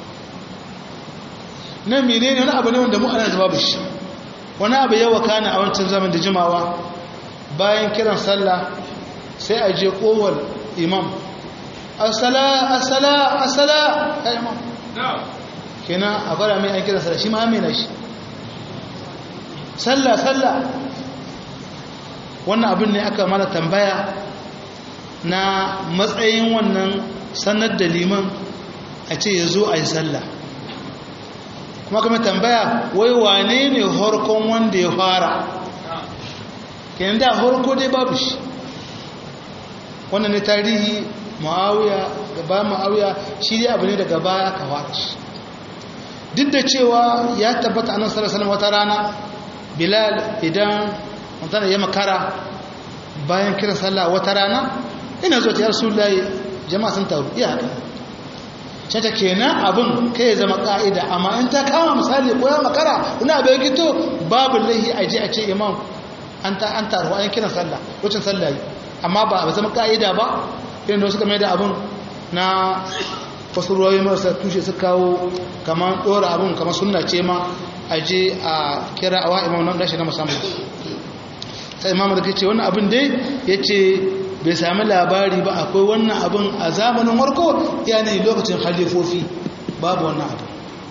nan menene wani abu ne wanda mu ana babu shi wani abu yawa kana a wancan zaman da jimawa bayan kiran sallah sai a je kowal imam asala asala asala ya imam kenan a fara mai an kiran sallah shi ma amina shi sallah sallah wannan abin ne aka mana tambaya na matsayin wannan sanar da liman a ce ya zo a yi sallah kuma kuma tambaya wai wane ne harkon wanda ya fara kenan da harko dai babu shi wannan ne tarihi ma'awiya gaba ma'awiya shi dai abu ne daga baya ka fara shi duk da cewa ya tabbata annan sallallahu wata rana bilal idan mutane ya makara bayan kiran sallah wata rana ina zuwa ta rasulullahi jama'a sun taru iya haka cata kenan abin kai ya zama ka'ida amma in ta kama misali ko ya makara ina bai gito babu lahi a je a ce imam an ta an taru an kiran sallah wucin sallah yi amma ba a zama ka'ida ba irin da suka mai da abin na wasu ruwayi marasa tushe su kawo kamar ɗora abin kamar sunna ce ma a je a kira a wa imam nan gashi na musamman sai imam da ce wannan abin dai ya ce bai sami labari ba akwai wannan abin a zamanin warko yanayi lokacin halifofi babu wannan abin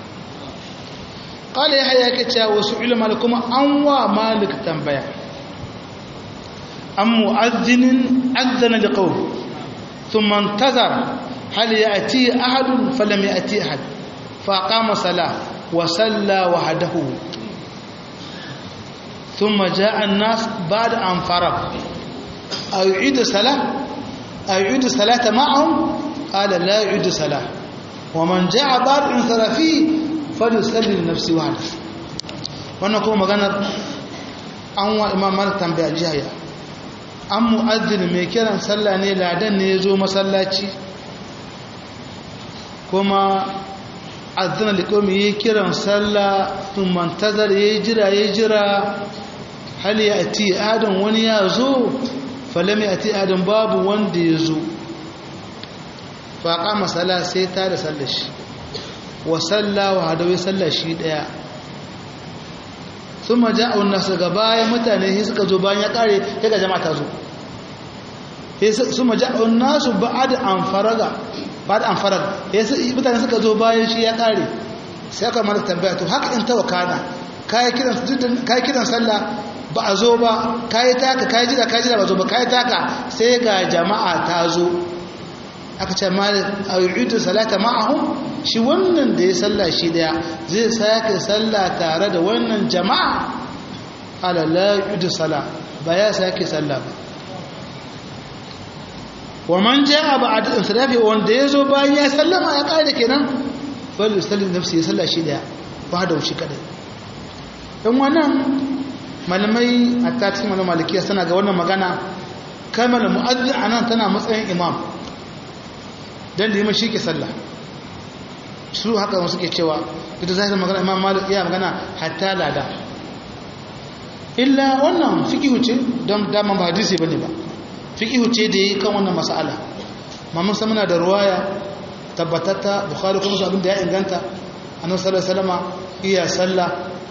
ƙala ya haya ke cewa wasu ilmar kuma an wa malik tambaya an mu'azzinin azzana da ƙaun sun mantazar hal ya ati ahadun falam ya ati ahad faƙa masala wa salla wa hadahu ثم جاء الناس بعد أن فرغ أيعيد الصلاة أيعيد الصلاة معهم قال لا يعيد الصلاة ومن جاء بعد انصرافه فليصلي لنفسه وحده wannan kuma maganar an wa imam malik tambaya jiya an mu'azzin mai kiran sallah ne ladan ne ya zo masallaci kuma azina liƙomi ya kiran sallah sun mantazar ya jira ya jira hali ya ati adam wani ya zo falami a adam babu wanda ya zo faƙa masala sai ta da sallar shi wa salla wa hadawai sallar shi ɗaya sun maja a nasu ga bayan mutane sai suka zo bayan ya ƙare ya ga jama'a ta zo sun maja a nasu ba da an faraga ba da an faraga mutane suka zo bayan shi ya ƙare sai aka mara tambaya to haka in tawa kana kayi kiran sallah ba a zo ba kayi taka kayi jira kayi jira ba zo ba kayi taka sai ga jama'a ta zo aka ce malik a yu'udu salata ma'ahum shi wannan da ya salla shi daya zai sake salla tare da wannan jama'a ala la yu'udu sala ba ya sake salla ba wa man ja'a ba'da insirafi wanda ya zo bayan ya sallama ya kare kenan fal yusalli nafsi ya salla shi daya ba da wuce kadai dan wannan malamai a cikin wani malikiya suna ga wannan magana kamar mu'azzin a nan tana matsayin imam don liman shi ke sallah su haka wasu ke cewa ita zai magana imam malik iya magana hatta lada illa wannan fikihu ce don daman ba hadisi bane ba fikihu ce da yi kan wannan mas'ala mamun sa muna da ruwaya tabbatatta bukhari kuma su abin da ya inganta annabi sallallahu alaihi wasallama iya sallah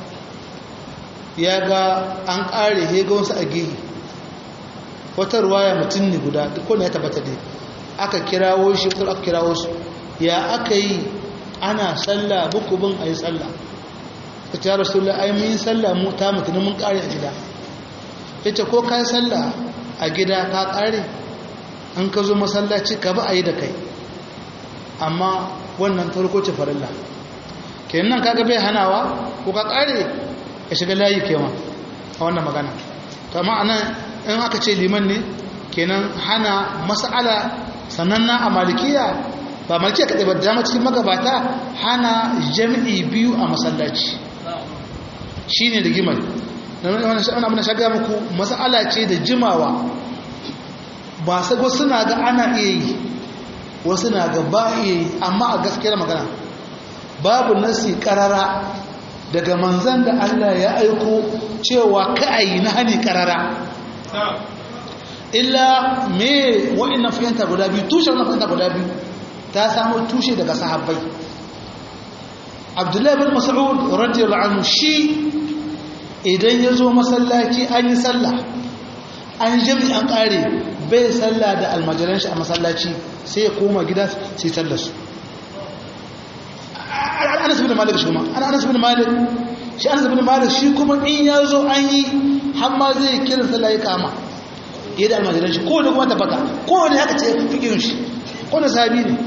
ya ga an ƙare hega wasu a gehe wata ruwaya mutum ne guda duk wanda ya tabbata dai aka kirawo shi ko aka kirawo su ya aka yi ana sallah bukubin a yi sallah ka ce rasulullah ai mun yi sallah mu ta mutum mun ƙare a gida ya ce ko ka yi sallah a gida ka ƙare an ka zo masallaci ka ba a yi da kai amma wannan farko ce farilla kenan kaga bai hanawa ko ka kare ka shiga layi kewa a wannan magana to amma anan in aka ce liman ne kenan hana mas'ala sananna a malikiya ba malikiya kaɗai ba dama cikin magabata hana jami'i biyu a masallaci shi ne da gimar wani abin da shaga muku mas'ala ce da jimawa ba sai wasu na ga ana iya yi wasu na ga ba iya yi amma a gaskiyar magana babu nasi karara daga manzan da Allah ya aiko cewa ka'ayi na hani karara illa me wa'annan fahimta guda biyu tushe wannan fahimta guda biyu ta samu tushe daga sahabbai abdullahi bin mas'ud radiyallahu anhu shi idan ya zo masallaci an yi sallah an jami an kare bai sallah da almajiran shi a masallaci sai ya koma gida sai sallar su anas bin malik shi kuma anas bin malik shi anas bin malik shi kuma in ya zo an yi har ma zai kira sallah ya kama ya da almajiran shi kowane kuma tabbata kowane haka ce fikin shi kowane sabi ne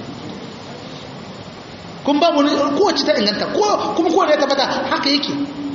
kun babu ne kowace ta inganta kuma kowane ya tabbata haka yake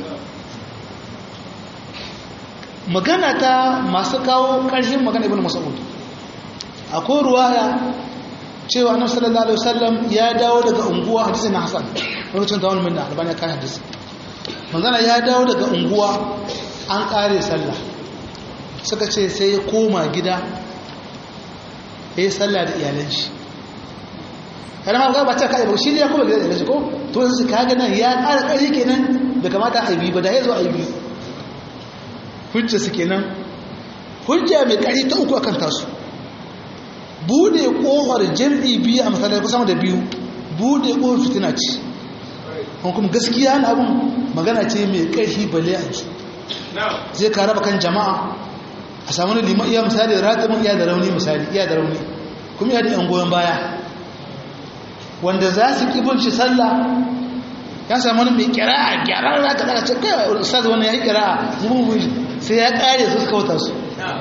magana ta masu kawo ƙarshen magana ibn mas'ud akwai ruwaya cewa annabi sallallahu alaihi wasallam ya dawo daga unguwa hadisi na hasan lokacin tawon minna albani kan hadisi manzana ya dawo daga unguwa an kare sallah suka ce sai ya koma gida ya yi sallah da iyalan shi yana ma ba ta kai ba shi ne ya koma gida da iyalan shi ko to yanzu ka ga nan ya ƙara ƙari kenan da kamata a yi ba da ya zo a yi biyu hujja su kenan hujja mai ƙari ta uku akan tasu bude kofar jam'i biyu a matsalar kusa da biyu bude kofar fitina ce kuma gaskiya na abin magana ce mai ƙarfi bale a ji zai ka raba kan jama'a a samu ne liman iya misali ratamin iya da rauni misali iya da rauni kuma iya da yan goyon baya wanda za su ƙi shi sallah ya samu wani mai kira'a gyaran raka daga ce kai ustaz wani ya yi kira'a mun sai ya ƙare su suka wuta su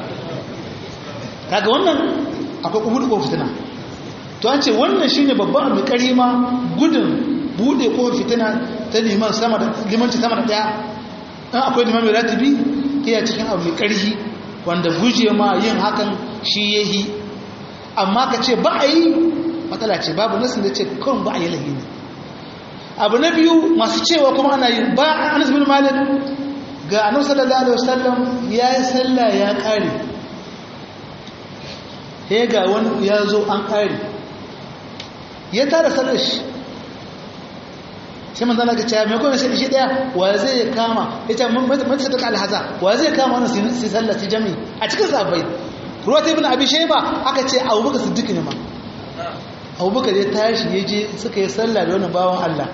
kaga wannan akwai kubudu ko fitina to an ce wannan shine babban abu kari ma gudun bude ko fitina ta liman sama da limanci sama da daya dan akwai liman mai ratibi iya cikin abu mai karhi wanda guje ma yin hakan shi yahi amma ka ce ba a yi matsala ce babu nasin da ce kawai ba a yi lahini abu na biyu masu cewa kuma ana yi ba anas bin malik ga annabi sallallahu alaihi wasallam ya yi sallah ya kare he ga wani ya zo an ƙari ya tara sallar shi sai manzana ga cewa mai kone sai shi daya wa zai kama ya ce mace ta daga alhaza wa zai kama wani sai sallar ta jami a cikin sabai ruwa ta ibn abi shaiba aka ce abubakar siddiq ne ma abubakar ya tashi ya je suka yi sallah da wani bawan allah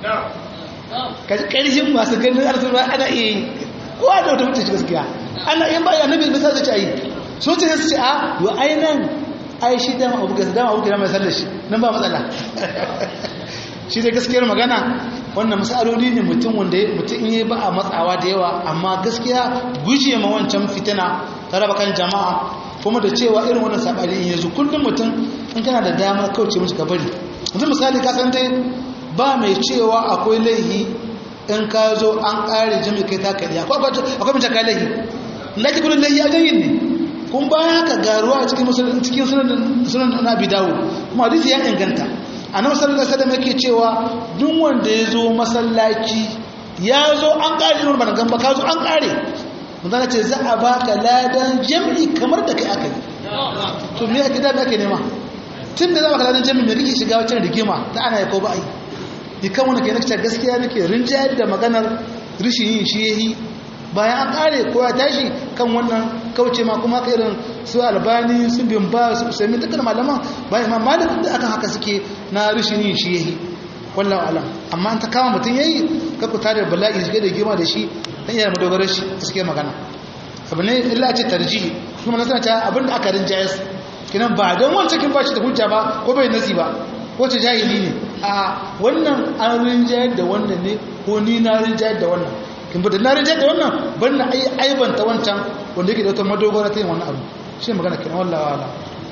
ƙarshen masu ganin arziki ana iya yi kowa da wata mutum shi gaskiya ana yin ba annabi bisa zai ci a yi so ce su ce a yi ainihin ai shi dama abu gasa dama abu gasa mai sallar shi nan ba matsala shi da gaskiyar magana wannan matsaloli ne mutum wanda mutum yi ba a matsawa da yawa amma gaskiya guje ma wancan fitina ta raba kan jama'a kuma da cewa irin wannan sabani in yanzu kullum mutum in kana da damar kauce musu gabari yanzu misali ka san dai ba mai cewa akwai laihi in ka zo an ƙare jami kai ta kariya akwai mace kai laihi na ki kudin laihi a janyin ne kun bayan haka garuwa a cikin cikin sunan na abi dawo kuma hadisi ya inganta annabi sallallahu alaihi wasallam yake cewa duk wanda ya zo masallaci ya zo an kare irin bana gamba ka zo an kare mun ce za a baka ladan jami'i kamar da kai aka yi to me yake da ake nema tun da za baka ladan jami'i me kake shiga wacce rigima ta ana ko ba ai ni kan wani ke nake gaskiya nake rinjayar da maganar rishin yin shi yayi bayan an kare ko ya tashi kan wannan kauce ma kuma ka irin su albani su bimba su sami dukkan malaman bayan ma malamin da akan haka suke na rishin yin shi yayi wallahu alam amma an ta kama mutum yayi ka ku tare bala'i shi da gima da shi dan iya madogarar shi suke magana abu ne illa ce tarjihi kuma nasana ta abin da aka rinjaye su kinan ba don wancan kin bashi da hujja ba ko bai nasi ba ko ta jahili ne a wannan an rinjaye da wannan ne ko ni na rinjaye da wannan kin bada na rinjaye da wannan ban na aibanta wancan wanda yake da wata madogara ta yin wannan abu shi magana kenan wallahi wala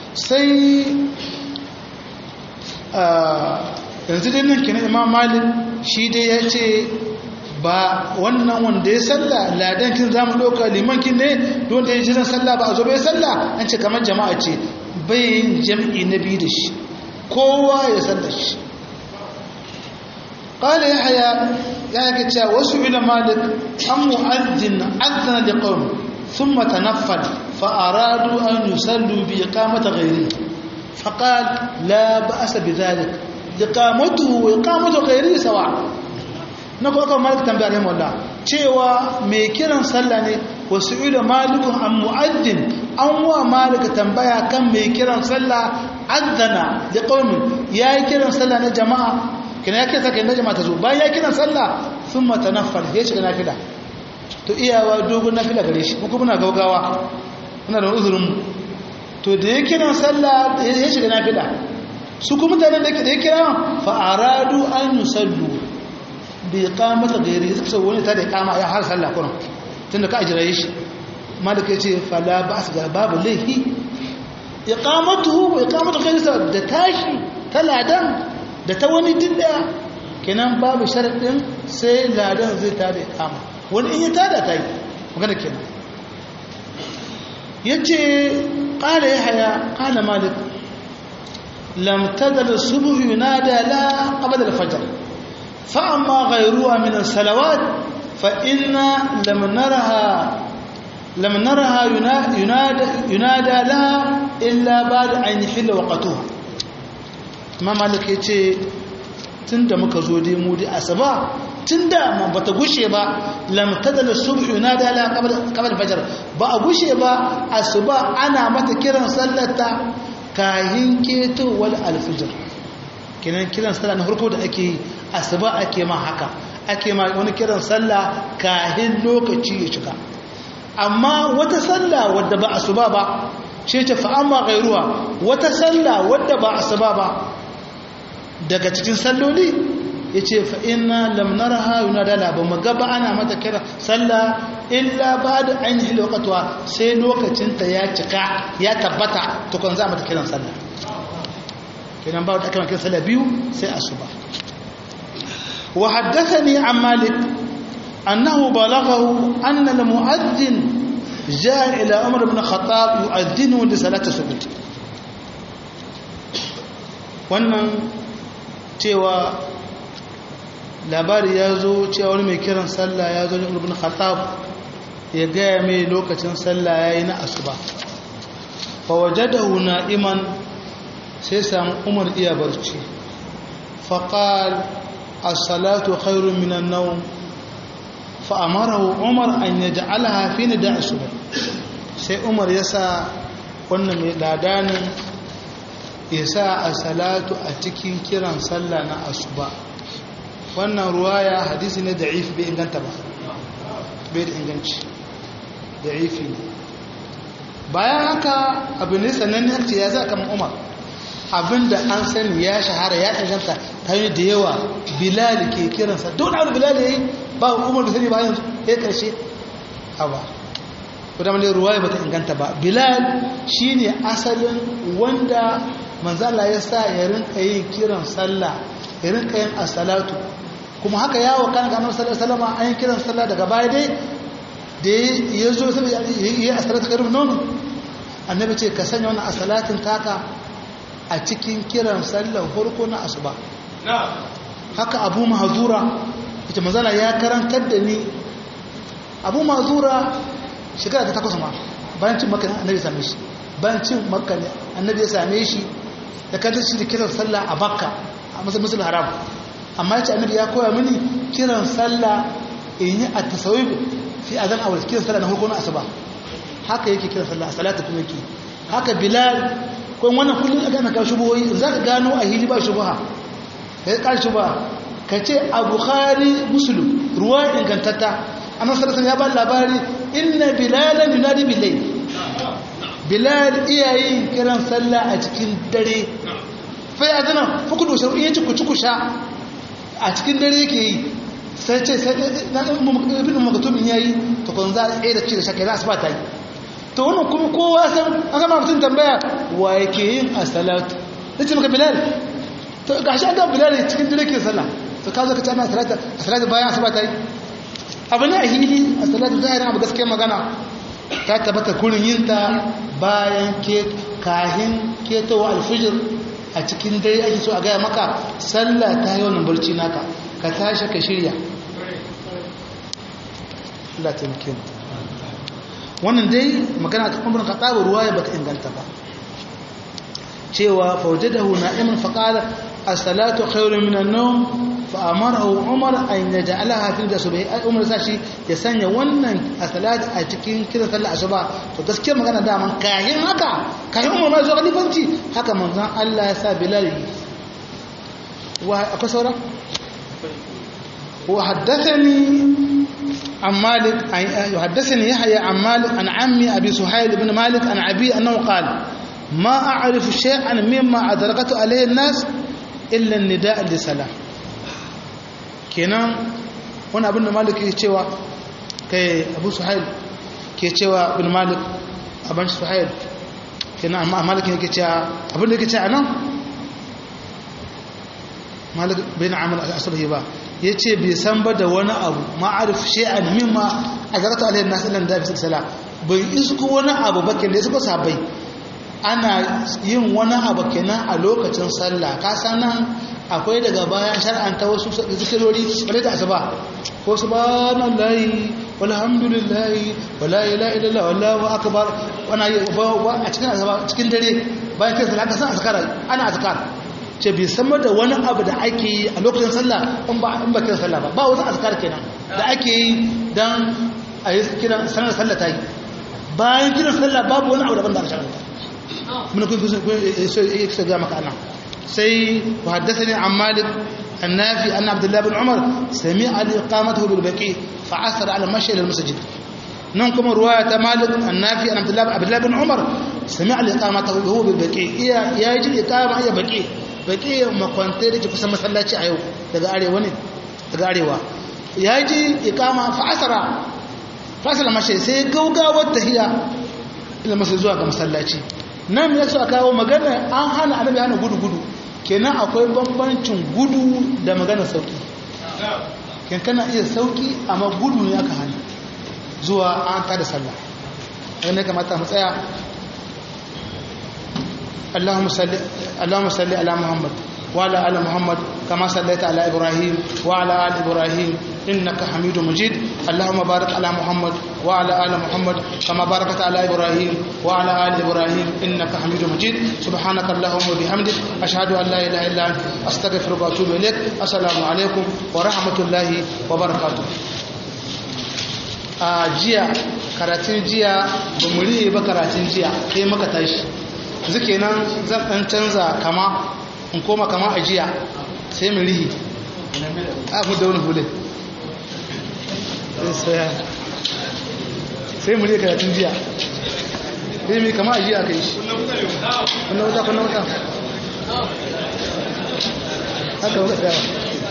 sai yanzu dai nan kenan imam malik shi dai ya ce ba wannan wanda ya salla ladan kin zamu ɗauka liman kin ne don da ya jiran salla ba a zo bai salla an ce kamar jama'a ce bai yin jam'i na biyu da shi kowa ya salla shi قال يحيى يعني كتا وسئل مالك عن مؤذن أذن لقوم ثم تنفل فأرادوا أن يصلوا بإقامة غيره فقال لا بأس بذلك إقامته وإقامة غيره سواء نقول لكم مالك تنبيه عليهم الله cewa mai kiran sallah ne wasu ila malikun an mu'addin an wa malika tambaya kan mai kiran sallah azzana da qaumin yayi kiran sallah na jama'a kina ya kira kai na jama'a ta zo bayan ya kiran sallah thumma tanaffal ya shiga nafila to iyawa dogon nafila gare shi kuma muna gaugawa muna da uzurin mu to da ya kiran sallah ya shiga nafila su kuma mutanen da ya kira fa aradu an yusallu bi iqamati ghairi suka ce wani ta da iqama ya har sallah kuma tunda ka ajira shi malaka yace fala ba'as ga babu laihi iqamatuhu wa iqamatu ghairi da tashi taladan da ta wani dindaya kenan babu sharaɗin sai ladan zai tada iqama wani in ya tada ta yi magana kenan yace qala yahya qala malik lam tadal subh yunada la qabla al-fajr fa amma ghayruha min as-salawat fa inna lam naraha lam naraha yunada yunada la illa ba'da an yahilla waqtuha ma malik yace tunda muka zo dai mu dai asaba tunda man bata gushe ba lam tadal subh yunada la qabla qabla fajr ba a gushe ba asuba ana mata kiran sallata kahin keto wal alfijr kiran kiran sallah na farko da ake yi asuba ake ma haka ake ma wani kiran sallah kahin lokaci ya shiga amma wata sallah wadda ba asuba ba ce ta fa amma gairuwa wata sallah wadda ba asuba ba daga cikin salloli ya ce fa'ina lamnarha yuna dala ba mu gaba ana mata kira sallah illa ba da ainihin lokatuwa sai lokacinta ya cika ya tabbata tukun za mata kiran sallah kiran ba da aka kiran sallah biyu sai asuba wa haddathani an malik annahu balaghahu anna al-mu'adhdhin jaa ila umar ibn khattab yu'adhdhinu li salati subh wannan cewa labari ya zo cewa wani mai kiran sallah ya zo ne ulubin khattab ya gaya mai lokacin sallah ya yi na asuba fawajadahu na'iman sai samu umar iya barci faƙal as-salatu khairun minan nawm fa'amarahu umar an yaj'alaha fi nida'i subh sai umar ya sa wannan mai ladanin ya sa a salatu a cikin kiran sallah na asuba wannan ruwaya hadisi ne da'if bai inganta ba bai da inganci da'ifi ne bayan haka abu ne sannan harci ya za kamar umar abinda an sani ya shahara ya inganta ta yi da yawa bilal ke kiransa don abu bilal ya yi ba umar da sani ba yanzu ya karshe a ba wadda mai ruwaya ba ta inganta ba bilal shi ne asalin wanda manzala ya sa ya rinka yin kiran sallah ya rinka yin asalatu kuma haka yawo kan ga annabi sallallahu alaihi wasallam an yi kiran sallah daga baya dai da ya zo sai ya yi asalatu karim nono annabi ce ka sanya wannan asalatin taka a cikin kiran sallar farko na asuba haka abu mahzura ita manzala ya karantar da ni abu mahzura shekara ta takwas ma bayan cin makka annabi ya same shi bayan cin makka annabi ya same shi da kanta shi da kiran sallah a makka a musul haram amma ya ce annabi ya koya mini kiran sallah in yi a tasawib fi azan awal kiran sallah na farko na asuba haka yake kiran sallah a salatu kuma yake haka bilal ko wannan kullum aka na kawo shubuhoyi za ka gano a hili ba shubuha ka yi ƙar shubuha ka ce a bukhari musulun ruwa ingantatta annan sallallahu ya ba labari inna bilalan yunadi bilai bilal iyayen kiran sallah a cikin dare fai a zana fukudu sharu iya ci kuci kusha a cikin dare yake yi sai ce sai na ibn makatumin yayi to kun za a tsaye da ci da shakka za su ba ta yi to to wannan kuma kowa san aka ma mutum tambaya wa yake yin as-salatu nace maka bilal to gashi an ga bilal cikin dare ke sallah to ka zo ka tana salata salatu bayan asuba ta yi abu ne a hili a salatu zahirin abu gaskiyar magana ta tabbata kurin yin ta bayan ke kahin ketowa alfijir a cikin dare ake so a gaya maka sallah ta yi wannan barci naka ka tashi ka shirya Allah ta muke wannan dai magana ta kuma ka tsaba ruwa ya baka inganta ba cewa faujadahu na'iman faqala as-salatu khairun minan nawm fa amarahu umar an yaj'alaha fi dasbihi ai umar sashi ya sanya wannan as-salatu a cikin kiran sallar asuba to gaskiyar magana da man kayan haka kayan umar mai zo khalifanci haka manzon Allah ya sa bilal wa akwai saura wa haddathani عن مالك يحدثني يحيى عن مالك عن عمي أبي سهيل بن مالك عن أبي أنه قال ما أعرف شيئا مما أدركت عليه الناس إلا النداء للصلاة kenan wani abin da malik ke cewa kai abu suhail ke cewa bin malik abin suhail kenan amma malik ke cewa abin da ke cewa nan malik bin amal al-asabi ba ya ce bai san ba da wani abu ma'arif shi'an mimma a zarta alayhi nasu lan da bisa sala bai isko wani abu ba kenan isko sabai ana yin wani abu kenan a lokacin sallah ka san nan akwai daga bayan shar'anta wasu zikirori wale da asuba ko subhanallahi walhamdulillahi wala ilaha illallah wallahu akbar wana a cikin asuba cikin dare bayan kai sallah ka san azkar ana azkar ce bai samar da wani abu da ake yi a lokacin sallah in ba in ba kiran sallah ba ba wasu azkar kenan da ake yi dan a yi kiran sanar sallah ta yi bayan kiran sallah babu wani abu daban da aka sharanta mun kun so yake ga maka ana sai wa haddathani an malik النافي أن عبد الله بن عمر سمع لإقامته بالبقيع فعثر على المشي إلى المسجد ننكم رواية مالك النافي أن عبد الله عبد الله بن عمر سمع لإقامته وهو بالبقيع يا يجي إقامة يا بقيع baki makwantai da ke kusan masallaci a yau daga arewa ne daga arewa ya ji ikama fa'asara fa'asara mashi sai gaugawar tahiya ila masu zuwa ga masallaci nan ya so a kawo magana an hana annabi hana gudu-gudu kenan akwai bambancin gudu da magana sauki kenan kana iya sauki amma gudu ne aka hana zuwa an tada sallah ne kamata mu tsaya اللهم صل اللهم صل على محمد وعلى ال محمد كما صليت على ابراهيم وعلى ال ابراهيم انك حميد مجيد اللهم بارك على محمد وعلى ال محمد كما باركت على ابراهيم وعلى ال ابراهيم انك حميد مجيد سبحانك اللهم وبحمدك اشهد ان لا اله الا انت استغفرك واتوب اليك السلام عليكم ورحمه الله وبركاته a jiya karatun jiya ba mu riye ba karatun jiya kai maka tashi zuke nan zan ɗan canza kama in koma kama a jiya sai mu rihi a mu da wani hulun sai mu rihe karatun jiya sai mu kama a jiya ka yi shi kuna wuta kuna wuta haka wuta tsayawa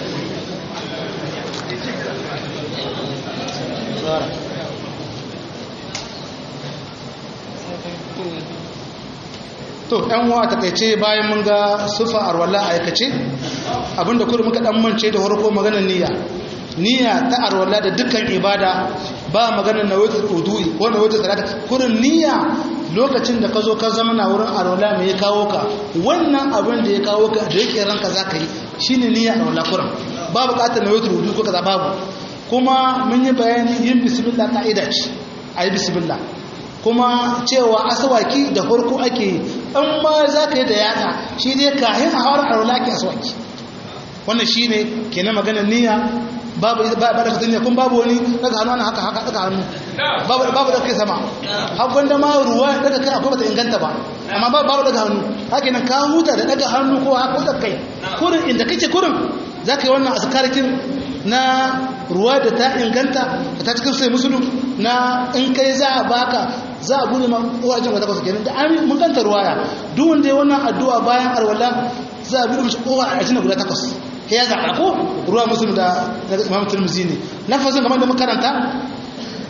to ɗan wa takaice bayan mun ga sufa arwala a aikace abinda kudu muka ɗan mance da harko maganar niyya niyya ta arwala da dukkan ibada ba maganar na wata udu'i ko na wata salata kurin niyya lokacin da ka zo ka zama na wurin arwala mai ya kawo ka wannan abin da ya kawo ka da yake ranka za ka yi shine niyya arwala kurin ba buƙatar na wata udu'i ko kaza babu kuma mun yi bayani yin bismillah ka'ida ce a yi bismillah kuma cewa asawaki da farko ake yi in ma za ka yi da yada shi dai kayan a hawar arwala ake asawaki wannan shi ne ke na maganar niyya babu ba da fitin kun babu wani daga hannu ana haka haka daga hannu babu da kai sama hakan da ma ruwa daga kai akwai bata inganta ba amma babu daga hannu haka nan ka huta da daga hannu ko haka da kai kurin inda kake kurin za ka yi wannan askarkin na ruwa da ta inganta da ta cikin sai musulun na in kai za a baka za a gune wajen wata kwasa kenan da an mun kanta ruwaya duk wanda ya wannan addu'a bayan arwala za a bude mishi kowa a ajina guda takwas ya zaɓa ko ruwa musulun da imam turmuzi ne lafazin kamar da makaranta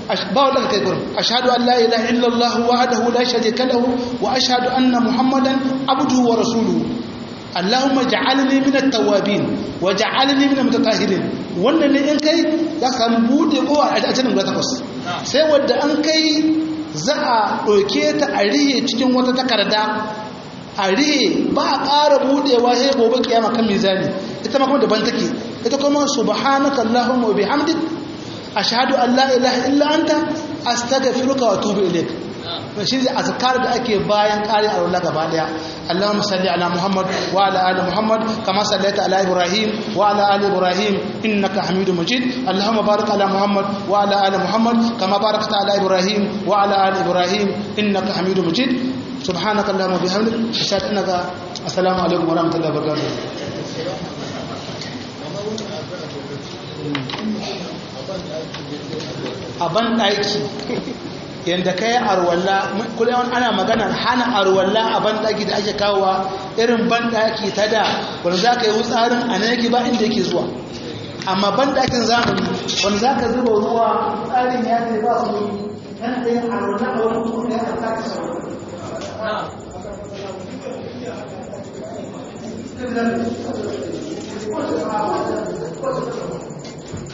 ba wanda kai gurin ashhadu an la ilaha illallah wahdahu la sharika lahu wa ashhadu anna muhammadan abduhu wa rasuluhu allahumma ja'alni min at-tawwabin wa ja'alni min al-mutatahhirin wannan ne in kai za ka samu bude kowa a cikin guda takwas sai wanda an kai za a ɗauke ta a riye cikin wata takarda a riye ba a ƙara buɗewa sai gobe kiyama kan mizani ita ma kuma daban take ita kuma subhanaka allahumma wa bihamdik ashhadu an la ilaha illa anta astaghfiruka wa atubu ilaik shi ne azkar da ake bayan ƙari a rulla gaba daya Allahumma salli ala Muhammad wa ala ali Muhammad kama sallaita ala Ibrahim wa ala ali Ibrahim innaka Hamidum Majid Allahumma barik ala Muhammad wa ala ali Muhammad kama barakta ala Ibrahim wa ala ali Ibrahim innaka Hamidum Majid subhanaka Allahumma bihamdik ashhadu annaka assalamu alaikum wa rahmatullahi wa barakatuh a ban ɗaki yadda ka yi arwalla kullum ana magana hana arwalla a banɗaki da ake kawowa irin banɗaki ta da wanda za ka yi wutsarin a nan yake ba inda yake zuwa amma banɗakin zamani wanda za ka zuba ruwa tsarin ya ce ba su yi yana da yin arwalla a wani kuma ya karta ta